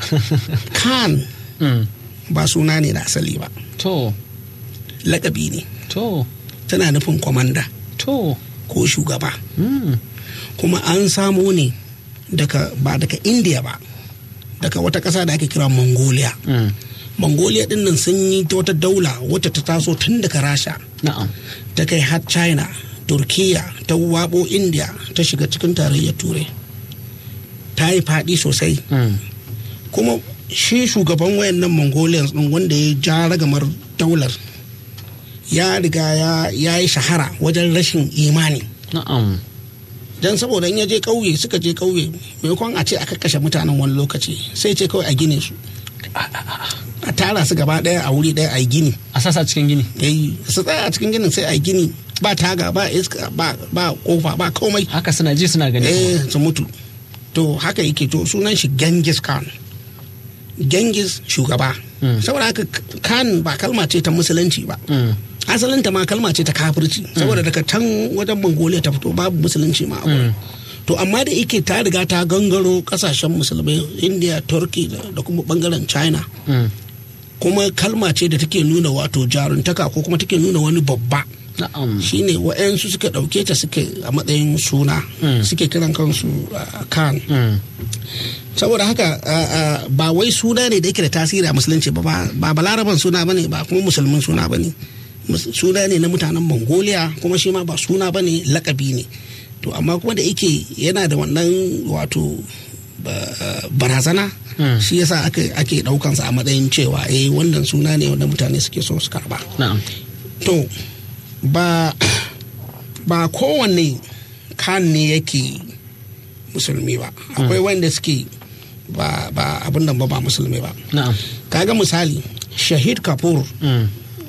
kan Mm. ba suna ne da asali ba to lakabi ne to tana nufin kwamanda to ko shugaba mm. kuma an samo ne daga ba daga india ba daga wata ƙasa da ake kira mongolia Mm. mongolia din nan sun yi ta wata daula wacce ta taso tun daga rasha na'am ta kai har china turkiya ta wabo india ta shiga cikin tarayyar turai ta yi faɗi sosai Mm. kuma shi shugaban wayannan mongolians din wanda ya ja ragamar daular ya riga ya- ya yi shahara wajen rashin imani na'am don saboda in ya je ƙauye suka je ƙauye maimakon a ce aka kashe mutanen wani lokaci sai ce kawai a gine su a tara su gaba ɗaya a wuri ɗaya a yi gini a sasa cikin gini yayi su tsaya a cikin ginin sai a yi gini ba taga ba iska ba ba kofa ba komai haka suna ji suna gani eh su mutu to haka yake to sunan shi Genghis Khan Genghis shugaba Mm. saboda haka Khan ba kalma ce ta musulunci ba Mm. asalinta ma kalma ce ta kafirci saboda daga can wajen mongolia ta fito babu musulunci ma a wurin. to amma da yake ta riga ta gangaro kasashen musulmai india turkey da da kuma bangaren china Mm. kuma kalma ce da take nuna wato jaruntaka ko kuma take nuna wani babba na'am shine wa'yansu suka ɗauke ta suke a matsayin suna Mm. suke kiran kansu uh, kan Mm. saboda haka uh, uh, ba wai suna ne da yake da tasiri a musulunci ba ba- ba balaraban suna bane ba kuma musulmin suna bane Mus- suna ne na mutanen mongolia kuma shi ma ba suna bane lakabi ne to amma kuma da yake yana da wannan wato ba- barazana Mm. shi yasa ake ake daukansa a matsayin cewa eh wannan suna ne wanda mutane suke so su karba na'am to ba ba kowanne kan ne yake musulmi ba akwai wanda suke ba ba abin nan ba ba musulmi ba na'am kaga misali shahid kafur Mm.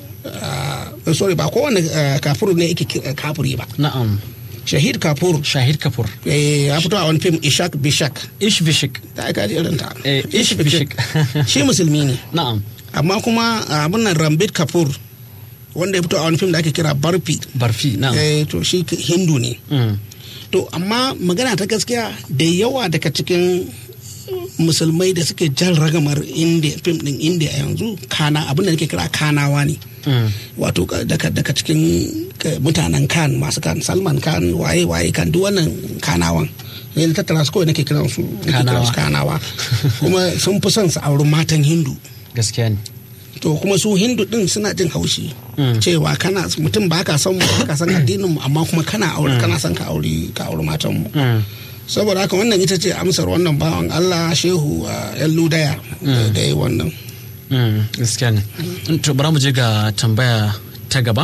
uh, sorry ba kowanne uh, kafur ne yake ki- uh, kafuri ba na'am shahid kafur shahid kapur eh, ya fito a wani fim ishak bishak ish bishik ta aika ji irin ta Eh, Ish Bishik. shi musulmi ne na'am amma kuma uh, abin nan rambit kafur wanda ya fito a wani fim da ake kira barfi barfi na'am eh, to shi hindu ne Mm. to amma magana ta gaskiya da yawa daga cikin musulmai da suke jan ragamar india fim din india yanzu kana abin da nake kira kanawa ne Mm. wato ka- daga daga cikin ka- mutanen kan masu kan salman kan waye waye kan duk wannan kanawan ne na tattara su kawai nake kiran su nake kiran su kanawa kuma sun fi son su auri matan hindu gaskiya ne to kuma su hindu din suna jin haushi Mm. cewa kana mutum ba ka son mu ba ka san addinin mu amma kuma kana aure kana son ka aure ka aure matan mu Mm. saboda haka wannan ita ce amsar wannan bawan Allah shehu a yan ludaya da- da yi wannan Mm, gaskiya ne to bara mu je ga tambaya ta gaba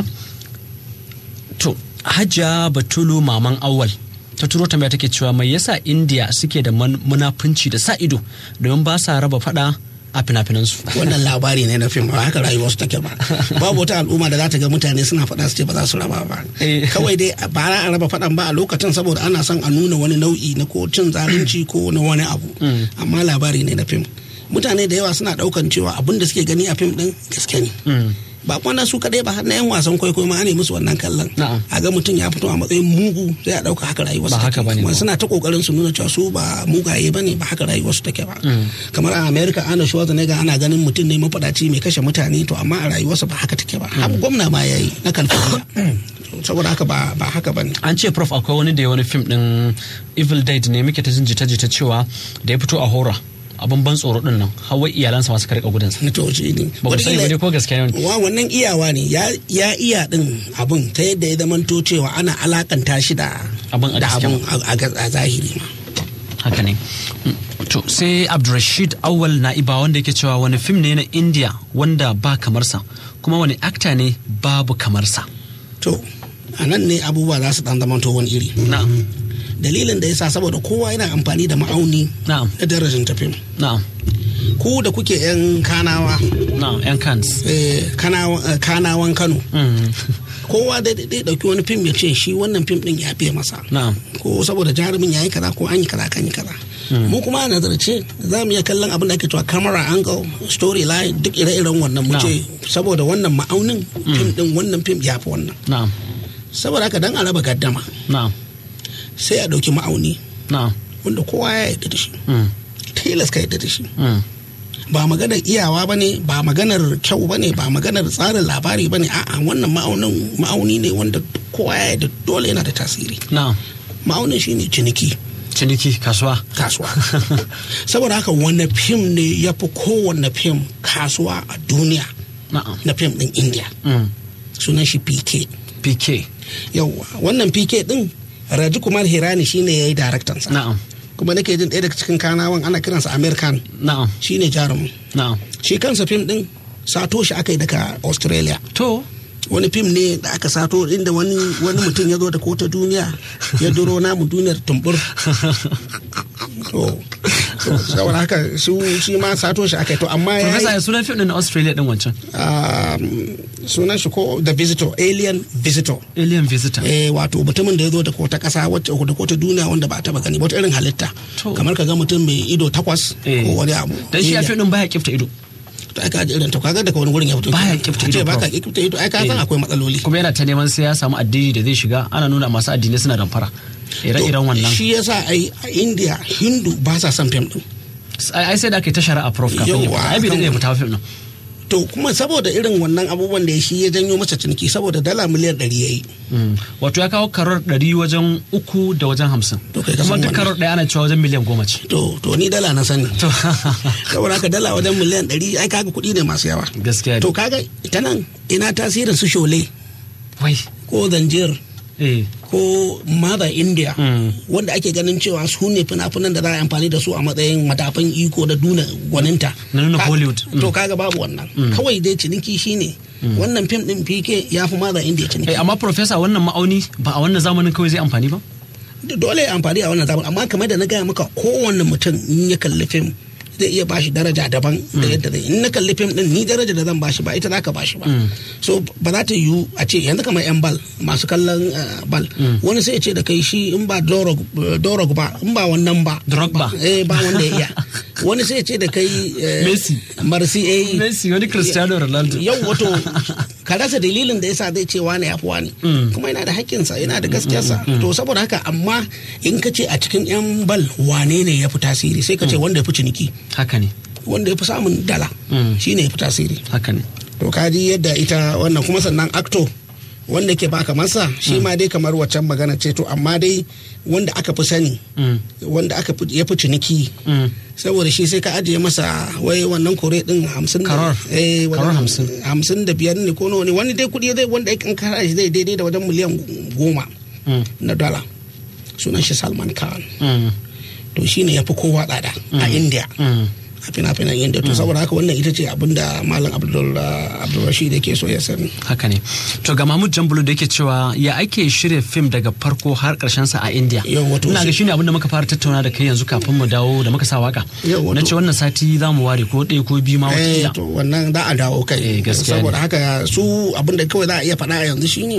to hajja batulu maman awal ta turo tambaya take cewa mai yasa india suke da man- munafunci da sa ido domin ba sa raba fada a fina-finansu wannan labari ne na fim ba haka rayuwar su take ba babu wata al'umma da za ta ga mutane suna faɗa su ce ba za su raba ba Eh. kawai dai ba za a raba faɗan ba a lokacin saboda ana son a nuna wani nau'i na ko cin zalunci ko na wani abu amma labari ne na fim mutane da yawa suna ɗaukan cewa abin da suke gani a fim ɗin gaske ne Mm. ba kuma na su kadai ba har na yan wasan kwaikwayo ma ana musu wannan kallon Na'am. a ga mutum ya fito a matsayin mugu sai a dauka haka rayuwar Ba haka bane kuma ba. suna ta kokarin su nuna cewa su ba mugaye bane ba haka rayuwar su take ba kamar a America ana Schwarzenegger ana ganin mutum ne mafadaci mai kashe mutane to amma a rayuwarsa ba haka take ba har gwamna ma yayi na California saboda haka ba ba haka bane an ce prof akwai wani da ya wani fim din evil dead ne muke ta jin jita-jita cewa da ya fito a hora abin ban tsoro din nan hawa iyalansa masu karɓa gudansa na to shi ne ba ku sani ba dai ko gaskiya ne wa wannan iyawa ne ya ya iya din abun ta yadda ya zamanto cewa ana alakanta shi da Abin a da gaske abun a- a ga- a zahiri ma haka ne Mm, to sai abdulrashid awal na'iba wanda yake cewa wani fim ne na india wanda ba kamarsa kuma wani akta ne babu kamarsa to a nan ne abubuwa za su dan zamanto wani iri na'am dalilin da yasa saboda kowa yana amfani da ma'auni na'am na darajar tafim na'am ku da kuke yan kanawa na'am yan kans eh, kanawa- eh, kanawan kano Mm, kowa da dai dauki wani fim ya ce shi wannan fim din ya fiye masa na'am ko saboda jarumin ya yi kaza ko an yi kaza kan yi kaza mu kuma a nazarce za mu iya kallon abin da ake cewa camera angle storyline duk ire-iren wannan mu ce saboda wannan ma'aunin fim din wannan fim ya fi wannan na'am saboda haka dan a raba gaddama na'am sai a dauki ma'auni na'am wanda kowa ya yarda da shi Mm, tilas ka yarda da shi mm, ba maganar iyawa ba ne ba maganar kyau ba ne ba maganar tsarin labari ba ne a'a wannan ma'aunin ma'auni ne wanda kowa ya yarda dole yana da tasiri na'am ma'aunin shine ciniki ciniki kasuwa kasuwa saboda haka wanne fim ne ya fi kowanne fim kasuwa a duniya na'am na fim din india Mm. sunan shi pk pk yauwa wannan pk din raji kumar hirani shine ya yi daraktansa na'am kuma nake jin ɗaya daga cikin kanawan ana kiransa american na'am shine jarumin na'am shi kansa fim din sato shi aka yi daga australia to wani fim ne da aka sato inda wani wani mutum ya zo da kota duniya ya duro namu duniyar tumbur to to, saboda haka su shi ma sato shi aka yi to amma ya Professor yi ya sunan fim din na Australia din wancan um, sunan shi ko the visitor alien visitor Alien Visitor eh wato mutumin da ya zo da kota kasa wacce da kota duniya wanda ba ta taba gani ba wata irin halitta To. kamar ka ga mutum mai ido takwas Eh. ko wani abu dan shi a Alien. fim din baya kifta ido to ai ka ji irin to kaga daga wani wurin ya fito Baya kenan. kifta A ce ido, ba ka Prof. kifta ido ai ka san Eh. akwai matsaloli kuma yana ta neman sai ya samu addini da zai shiga ana nuna masu addinai suna damfara ire-iren To, wannan shi yasa ai a india hindu ba sa son fim din ai ai sai da aka yi ta shari'a prof kafin ya Yawwa, fita ai bai akan daɗe ya fita fim din to kuma saboda irin wannan abubuwan da ya shi ya janyo masa ciniki saboda dala miliyan ɗari ya yi Mm. wato ya kawo karar ɗari wajen uku da wajen hamsin To kai ka kuma san duk wannan. karar ɗaya ana cewa wajen miliyan goma ce to to ni dala na sani To, saboda haka dala wajen miliyan ɗari ai kaga kuɗi ne masu yawa gaskiya ne to kaga ita nan ina tasirin su shole wai ko zanjir eh ko mother india Mm. wanda ake ganin cewa su ne fina-finan da za a yi amfani da su a matsayin matafan iko da duna gwaninta Na nuna Ka- Hollywood. Mm. to kaga babu wannan kawai dai ciniki shine wannan fim din pk ya fi mother india ciniki Eh, amma professor wannan ma'auni ba a wannan zamanin kawai zai amfani ba dole ya amfani a wannan zamani amma kamar da na gaya maka kowanne mutum in ya kalli fim zai iya bashi daraja daban da yadda zai in na kalli fim din ni daraja da zan bashi ba ita za ka bashi ba so ba za ta yiwu a ce yanzu kamar yan bal masu kallon eh, bal wani sai ya ce da kai shi in ba dorog dorog ba in ba wannan ba Drogba. eh ba wanda ya iya wani sai ya ce da kai eh, Messi. marsi eh Messi wani Cristiano Ronaldo yau wato ka rasa dalilin da yasa zai ce wani ya fi wani kuma yana da hakkinsa yana da gaskiyarsa to saboda haka amma in ka ce a cikin yan bal wane ne ya fi tasiri sai ka ce wanda ya fi ciniki haka ne wanda ya fi samun dala Mm. shine ya fi tasiri haka ne to ka ji yadda ita wannan kuma sannan acto wanda ke baka masa shi ma dai kamar waccan magana ce to amma dai wanda aka fi sani Mm. wanda aka fi ya fi ciniki Mm. saboda shi sai ka ajiye masa wai wannan kore din hamsin da Karar. eh Karar wajen hamsin. hamsin da biyar ne ko nawa ne wani dai kudi zai wanda in kara shi zai daidai da wajen miliyan goma Mm. na dala sunan shi salman khan Mm. to shine ya fi kowa tsada a india Mm. a fina-finan india to saboda haka wannan ita ce abinda malam abdul abdulrashid yake so ya sani haka ne to ga mahmud jambulu da yake cewa ya ake shirya fim daga farko har karshen sa a india Yau, wato ina ga shi- shine abin da muka fara tattauna da kai yanzu kafin mu dawo da muka sa waka Yau, wato- na ce wannan sati za mu ware ko ɗaya ko biyu ma eh wakila to wannan za a dawo kai Eh, gaskiya saboda ne. haka su abinda kawai za a iya faɗa a yanzu shine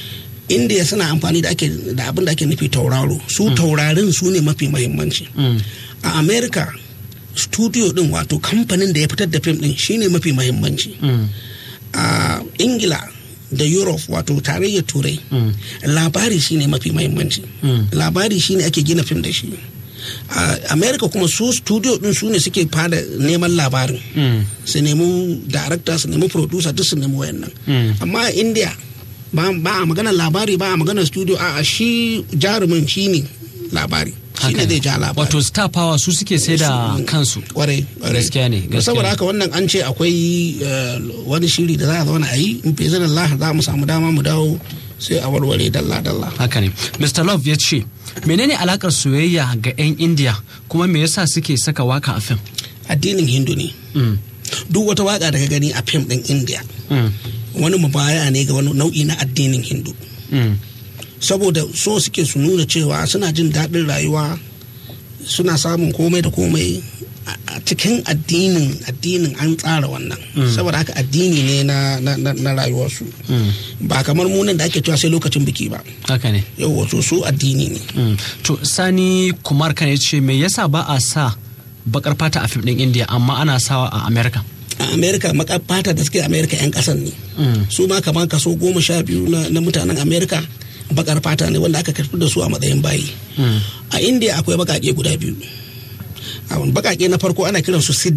india suna amfani da ake da abin da ake nufi tauraro su taurarin su ne mafi mahimmanci Mm. a america studio din wato kamfanin da ya fitar da fim din shine mafi mahimmanci Mm. a ingila da europe wato tarayyar turai Mm. labari shine mafi mahimmanci Mm. labari shine ake gina fim da shi a america kuma su studio din su ne suke fada neman labarin Mm. su nemi director su nemi producer duk su nemi wayannan Mm. amma a india ba ba a maganar labari ba a maganar studio a shi jarumin shine labari shi Haka ne ne. zai ja labari wato star power su suke sai da kansu kwarai kwarai. Gaskiya ne, To gaskiya saboda ne. haka wannan an ce akwai eh, wani shiri da za a zauna a yi in fi zanen Allah za mu samu dama mu dawo sai a warware dalla dalla haka ne mr love ya ce menene alakar soyayya ga 'yan india kuma me yasa suke saka waka a fim addinin hindu ne Mm. duk wata waka da ka gani a fim din india Mm. wani mubaya ne ga wani nau'i na addinin hindu Mm. saboda so suke su nuna cewa suna jin daɗin rayuwa suna samun komai da komai a a cikin addinin addinin an tsara wannan saboda haka addini ne na, na, na, na rayuwarsu Mm. ba kamar munan da ake cewa sai lokacin biki ba haka ne yau wato su addini ne Mm. to sani kumar kan ya ce me yasa ba a sa bakar fata a fim din india amma ana sawa a america a america maka fata da suke america yan kasan ne Mm. su ma kamar kaso goma sha biyu na, na mutanen america bakar fata ne wanda aka karfi da su a matsayin bayi Mm. a india akwai bakake guda biyu a bakake na farko ana kiransu siddi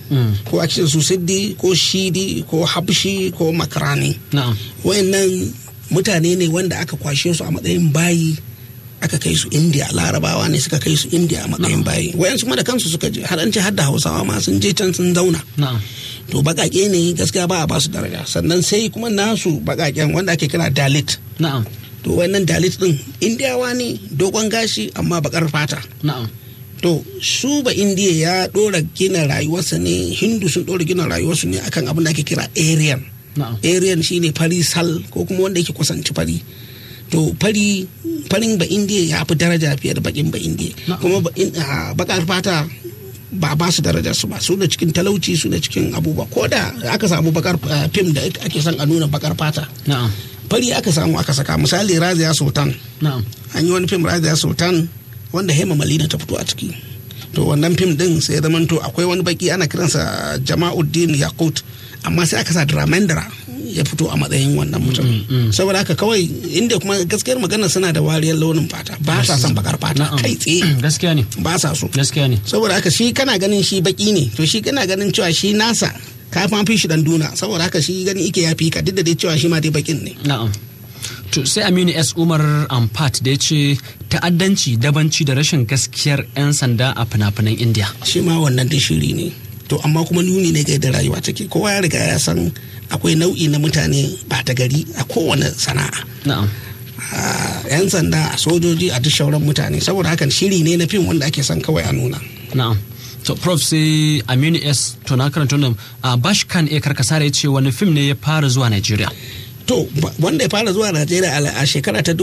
ko ake su siddi ko shidi ko habshi ko makarani na'am wayannan mutane ne wanda aka kwashe su a matsayin bayi aka kai su india larabawa ne suka kai su india a matsayin bayi wayansu kuma da kansu suka je har an ce har da hausawa ma sun je can sun zauna na'am to bakake ne gaskiya ba a ba su daraja sannan sai kuma nasu bakaken wanda ake kira dalit na'am to wannan dalit din indiyawa ne dogon gashi amma bakar fata na'am to su ba indiya ya dora gina rayuwarsa ne hindu sun dora gina rayuwarsu ne akan abin da ake kira aryan na'am aryan shine fari sal ko kuma wanda yake kusanci fari to fari farin ba indiya ya fi daraja fiye da bakin ba indiya Na'am. kuma ba in- ah, bakar fata ba ba su daraja su ba su da cikin talauci su da cikin abubuwa ko da aka samu bakar ah, fim da ake son a nuna bakar fata na'am fari aka samu aka saka misali razia sultan na'am an yi wani fim razia sultan wanda hema malina ta fito a ciki to wannan fim din sai ya zamanto akwai wani baki ana kiransa jama'uddin yakut amma sai aka sa dramendra ya fito a matsayin wannan mutum saboda haka kawai inda kuma gaskiyar magana suna da wariyar launin fata ba sa son bakar fata na'am kai tsaye gaskiya ne ba sa so gaskiya ne saboda haka shi kana ganin shi baki ne to shi kana ganin cewa shi nasa ka fa fi shi dan duna saboda haka shi gani ike ya fi ka duk da dai cewa shi ma dai bakin ne na'am to sai aminu s umar ampat da ya ce ta'addanci dabanci da rashin gaskiyar 'yan sanda a fina-finan indiya shi ma wannan dai shiri ne to amma kuma nuni ne ga yadda rayuwa take kowa ya riga ya san akwai nau'i na mutane ba ta gari a kowane sana'a na'am a yan sanda a sojoji a duk shauran mutane saboda hakan shiri ne na fim wanda ake son kawai a nuna na'am to prof sai aminu s to na karanta wannan a bashkan e karkasara ya ce wani fim ne ya fara zuwa nigeria to ba- wanda ya fara zuwa najeriya a- a shekara ta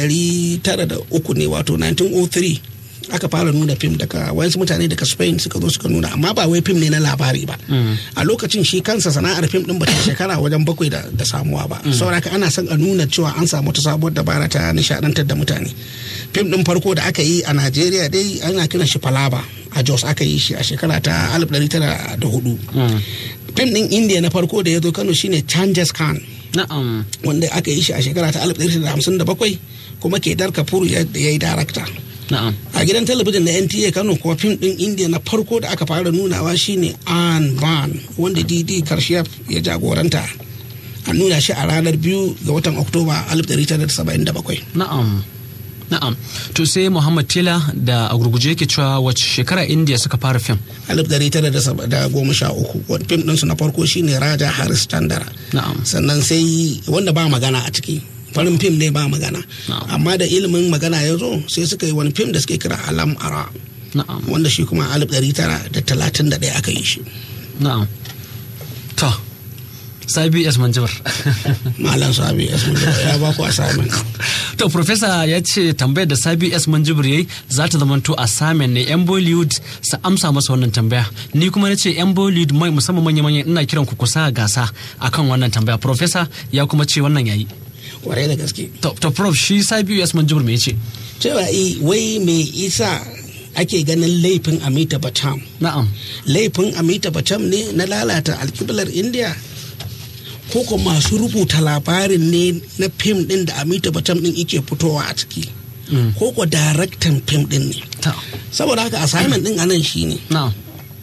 1903 ne wato 1903 aka fara nuna fim daga wayansu mutane daga spain suka zo suka nuna amma ba wai fim ne na labari ba a lokacin shi kansa sana'ar fim din bata shekara wajen bakwai da, da samuwa ba saboda haka ana son a nuna cewa an samu ta sabuwar dabara ta nishadantar da mutane fim din farko da aka yi a najeriya dai ana kiran shi falaba a jos aka yi shi a shekara ta 1904 fim din india na farko da ya zo kano shine changes khan na'am wanda aka yi shi a shekara ta 1957 kuma kedar kapoor ya ya yi darakta na'am a gidan talabijin na nta kano kuwa fim din india na farko da aka fara nunawa shine an ban wanda dd karshef ya jagoranta a nuna shi a ranar biyu ga watan oktoba 1977 na'am na'am to sai muhammad tela da a gurguje yake cewa wace shekara india suka fara fim 1913 wani fim ɗinsu na farko shine raja haris chandara na'am sannan sai wanda ba magana a ciki farin fim ne ba magana Na'am. amma da ilimin magana ya zo sai suka yi wani fim da suke kira alam ara na'am wanda shi kuma 1931 aka yi shi na'am to sabi s manjibar malam sabi ya ba ku assignment to professor ya ce tambayar da sabi s manjibir yayi za ta zamanto assignment ne yan bollywood su amsa masa wannan tambaya ni kuma na ce yan bollywood mai musamman manya manya ina kiran ku kusa gasa akan wannan tambaya professor ya kuma ce wannan yayi kwarai da gaske to, to prof shi sabi s manjibir me yace cewa i wai me isa ake ganin laifin amita bacham na'am laifin amita bacham ne na lalata alkiblar india ko ko masu rubuta labarin ne na fim din da amita bacham din ike fitowa a ciki ko ko daraktan fim din ne ta saboda haka assignment din anan shine na'am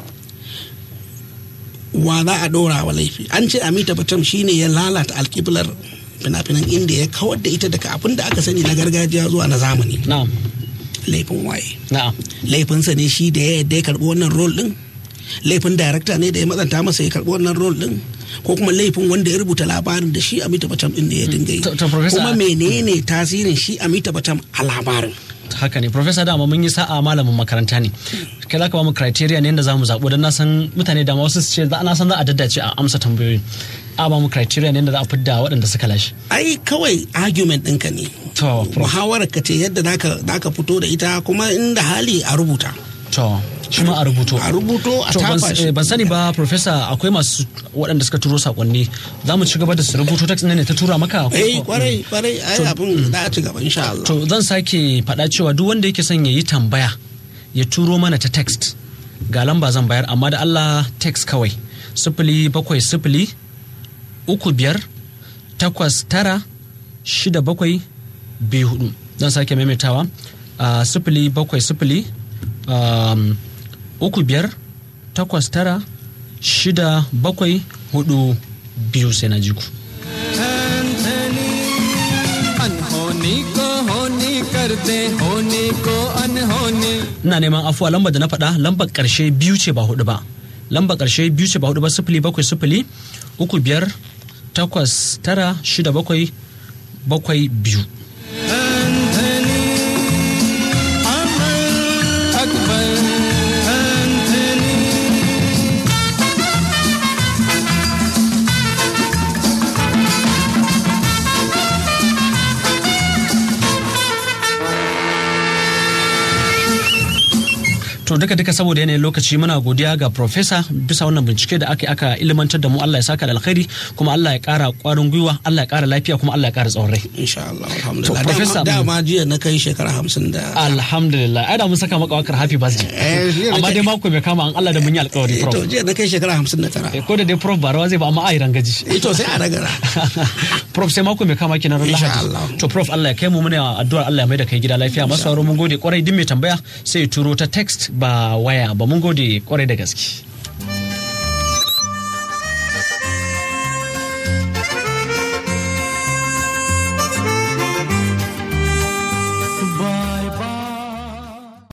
wa za a ɗora wa laifi an ce amita bacham shine ya lalata alkiblar fina-finan inda ya kawar da ita daga abin da aka sani na gargajiya zuwa na zamani na'am laifin waye na'am laifinsa ne shi da ya yadda ya karɓi wannan rol ɗin laifin darakta ne da ya matsanta masa ya karɓi wannan rol ɗin ko kuma laifin wanda ya rubuta labarin da shi amita bacham ɗin da ya dinga yi To- to, Professor- kuma menene tasirin shi amita bacham a labarin haka ne professor dama mun yi sa'a malamin makaranta ne kai za ka ba mu criteria ne yadda za mu zaɓo don na san mutane da wasu su ce za- na san za a daddace a amsa tambayoyi a ba mu criteria ne yadda za a fidda waɗanda suka lashe ai kawai argument ɗinka ne to prof muhawarar ka ce yadda zaka zaka fito da ita kuma inda hali a rubuta to shi ma a rubuto a rubuto a To, ban, tafa eh, shi ban sani ba professor akwai masu waɗanda suka turo sakonni za mu ci gaba da su rubuto text ne ta tura maka ko- eh kwarai kwarai ai abin za a ci gaba insha Allah to zan sake faɗa cewa duk wanda yake son ya yi tambaya ya turo mana ta text ga lamba zan bayar amma da Allah text kawai sifili bakwai sifili uku biyar takwas tara shida bakwai biyu hudu zan sake maimaitawa a sifili bakwai sifili um, uku biyar takwas tara shida bakwai hudu biyu sai na ji ku. अनहोनी को होनी कर दे होनी को अनहोनी ina neman afuwa lambar da na faɗa lambar ƙarshe biyu ce ba hudu ba lambar ƙarshe biyu ce ba hudu ba sifili bakwai sifili uku biyar takwas tara shida bakwai bakwai biyu Anthony Amar Akbar Anthony to duka duka saboda yanayin lokaci muna godiya ga profesa bisa wannan bincike da aka aka ilimantar da mu Allah ya saka da alkhairi kuma Allah ya kara kwarin gwiwa Allah ya kara lafiya kuma Allah ya kara tsawon rai insha Allah alhamdulillah To, Professor, dama, dama jiya na kai shekara hamsin da alhamdulillah ai da mun saka maka wakar happy birthday Eh, jiya amma nake- dai mako bai kama an Allah da mun yi alkawari Eh, prof to jiya na kai shekara hamsin da tara Eh, ko da dai prof ba rawa zai ba amma ai rangaji Eh, to sai a ragara prof sai mako mai kama kenan ran Insha lahadi Allah. to prof Allah ya kai mu muna addu'ar Allah ya mai da kai gida lafiya masu sauraro mun gode kwarai duk mai tambaya sai ya turo ta text ba waya ba mun gode kwarai da gaske